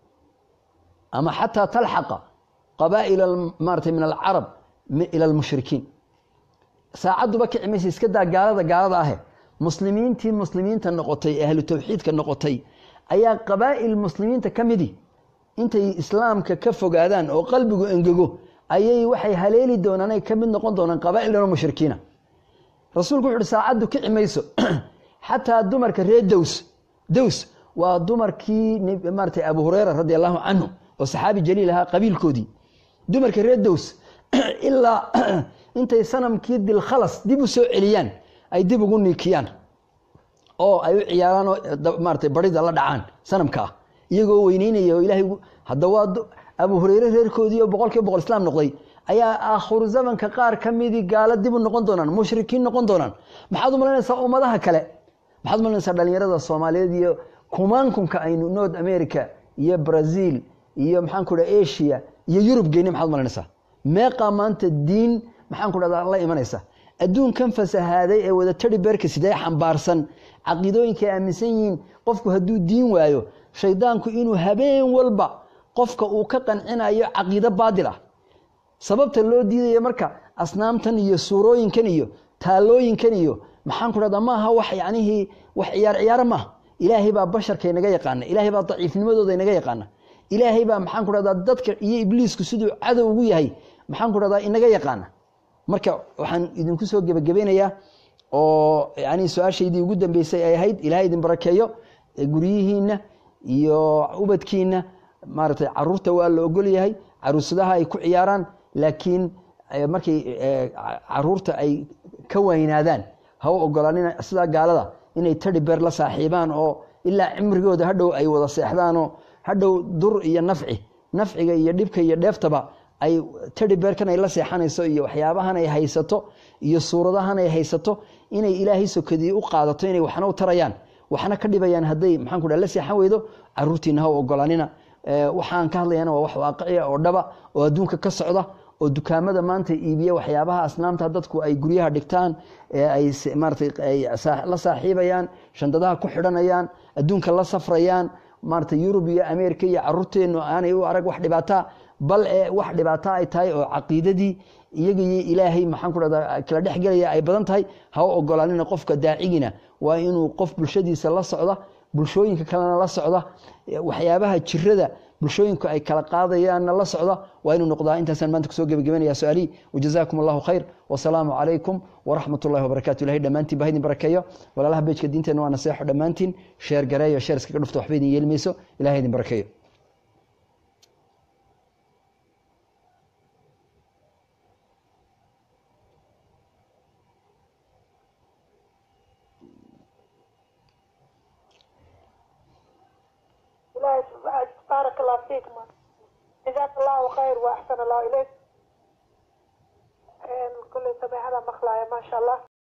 ama xataa talxaqa qabaa'ila maarata min alcarab ila almushrikiin saacadduba kici maysa iska daa gaalada gaalada ahe muslimiintii muslimiinta noqotay ahlu tawxiidka noqotay ayaa qabaa'il muslimiinta ka midi intay islaamka ka fogaadaan oo qalbigu engego ayay waxay haleeli doonaan ay ka mid noqon doonaan qabaa'il dhanoo mushrikiina rasuulku wuxu uhi saacaddu kici mayso xataa dumarka reer dows dows waa dumarkii maaratay abu hureyra radi allahu canhu oo saxaabi jaliil ahaa qabiilkoodii dumarka reer dows ilaa intay sanamkii dilkhalas dib u soo celiyaan ay dib ugu niikiyaan oo ay u ciyaaraan oo maaratay barida la dhacaan sanamkaa iyagoo weyneynaya oo ilahay hadda waa abu hureyre reerkoodii oo boqol kiiba boqol islaam noqday ayaa aakhiru zamanka qaar ka midii gaalo dib u noqon doonaan mushrikiin noqon doonaan maxaad u malaynaysaa ummadaha kale maxaad u malaynaysaa dhalinyarada soomaaliyeed iyo kumaankunka aynu north america iyo brazil iyo maxaan ku dhaha asia iyo yurub geyne maxaad u malaynaysaa meeqaa maanta diin maxaan ku dhahdaa la imanaysa adduunkan fasahaaday ee wada tari beerka sidee xambaarsan caqiidooyinka ay aaminsan yihiin qofku hadduu diin waayo shaydaanku inuu habeen walba qofka uu ka qancinayo caqiido baadil ah sababta loo diidaya marka asnaamtan iyo suurooyinkan iyo taalooyinkan iyo maxaan ku dhahdaa maaha wax yacnihii wax ciyaar ciyaaro maaha ilaahay baa basharka inaga yaqaana ilaahay baa daciifnimadooda inaga yaqaana ilaahay baa maxaan ku dhahdaa dadka iyo ibliisku siduu cadow ugu yahay maxaan ku dhahdaa inaga yaqaana marka waxaan idinku soo gebagabeynayaa oo yani su-aashaydii ugu dambeysay ay ahayd ilahay idin barakeeyo guryihiina iyo ubadkiina maaratay caruurta waa la ogol yahay caruusadaha ay ku ciyaaraan laakiin markay caruurta ay ka weynaadaan ha u ogolaanina sidaa gaalada inay tari beer la saaxiibaan oo ilaa cimrigooda hadhow ay wada seexdaanoo hadhow dur iyo nafci nafciga iyo dhibka iyo dheeftaba ay tari beerkan ay la seexanayso iyo waxyaabahan ay haysato iyo suuradahan ay haysato inay ilaahay sokadii u qaadato inay waxna u tarayaan waxna ka dhibayaan hadday maxaan ku dhaha la seexan weydo caruurtiina ha u ogolanina waxaan ka hadlayana waa wax waaqiciya oo dhaba oo adduunka ka socda oo dukaamada maanta iibiya waxyaabaha asnaamta dadku ay guryaha dhigtaan ee ay maaratay ay la saaxiibayaan shandadaha ku xidhanayaan adduunka la safrayaan maarata yurub iyo ameerika iyo caruurteennu aanay u arag wax dhibaata bal ee wax dhibaato ay tahay oo caqiidadii iyagiyo ilaahay maxaan ku dhahdaa kala dhexgelaya ay badan tahay ha u ogolaanina qofka daacigina waa inuu qof bulshadiisa la socda bulshooyinka kalena la socda waxyaabaha jirada bulshooyinku ay kala qaadayaanna la socda waa inuu noqdaa intaasaan maanta kusoo gebagabanaya su-aalihii wajazaakum allahu khayr wasalaamu calaykum waraxmat ullahi wabarakatu ilahay dhammaantiin baa idin barakeeyo walaalaha beejka diinteenna waa naseexo dhammaantiin sheer gareeyo sheer iskaga dhufto waxba idin yeelmayso ilahay idin barakeeyo إلهي بارك الله فيك ما جزاك الله خير وأحسن الله إليك كل سمع هذا مخلايا ما شاء الله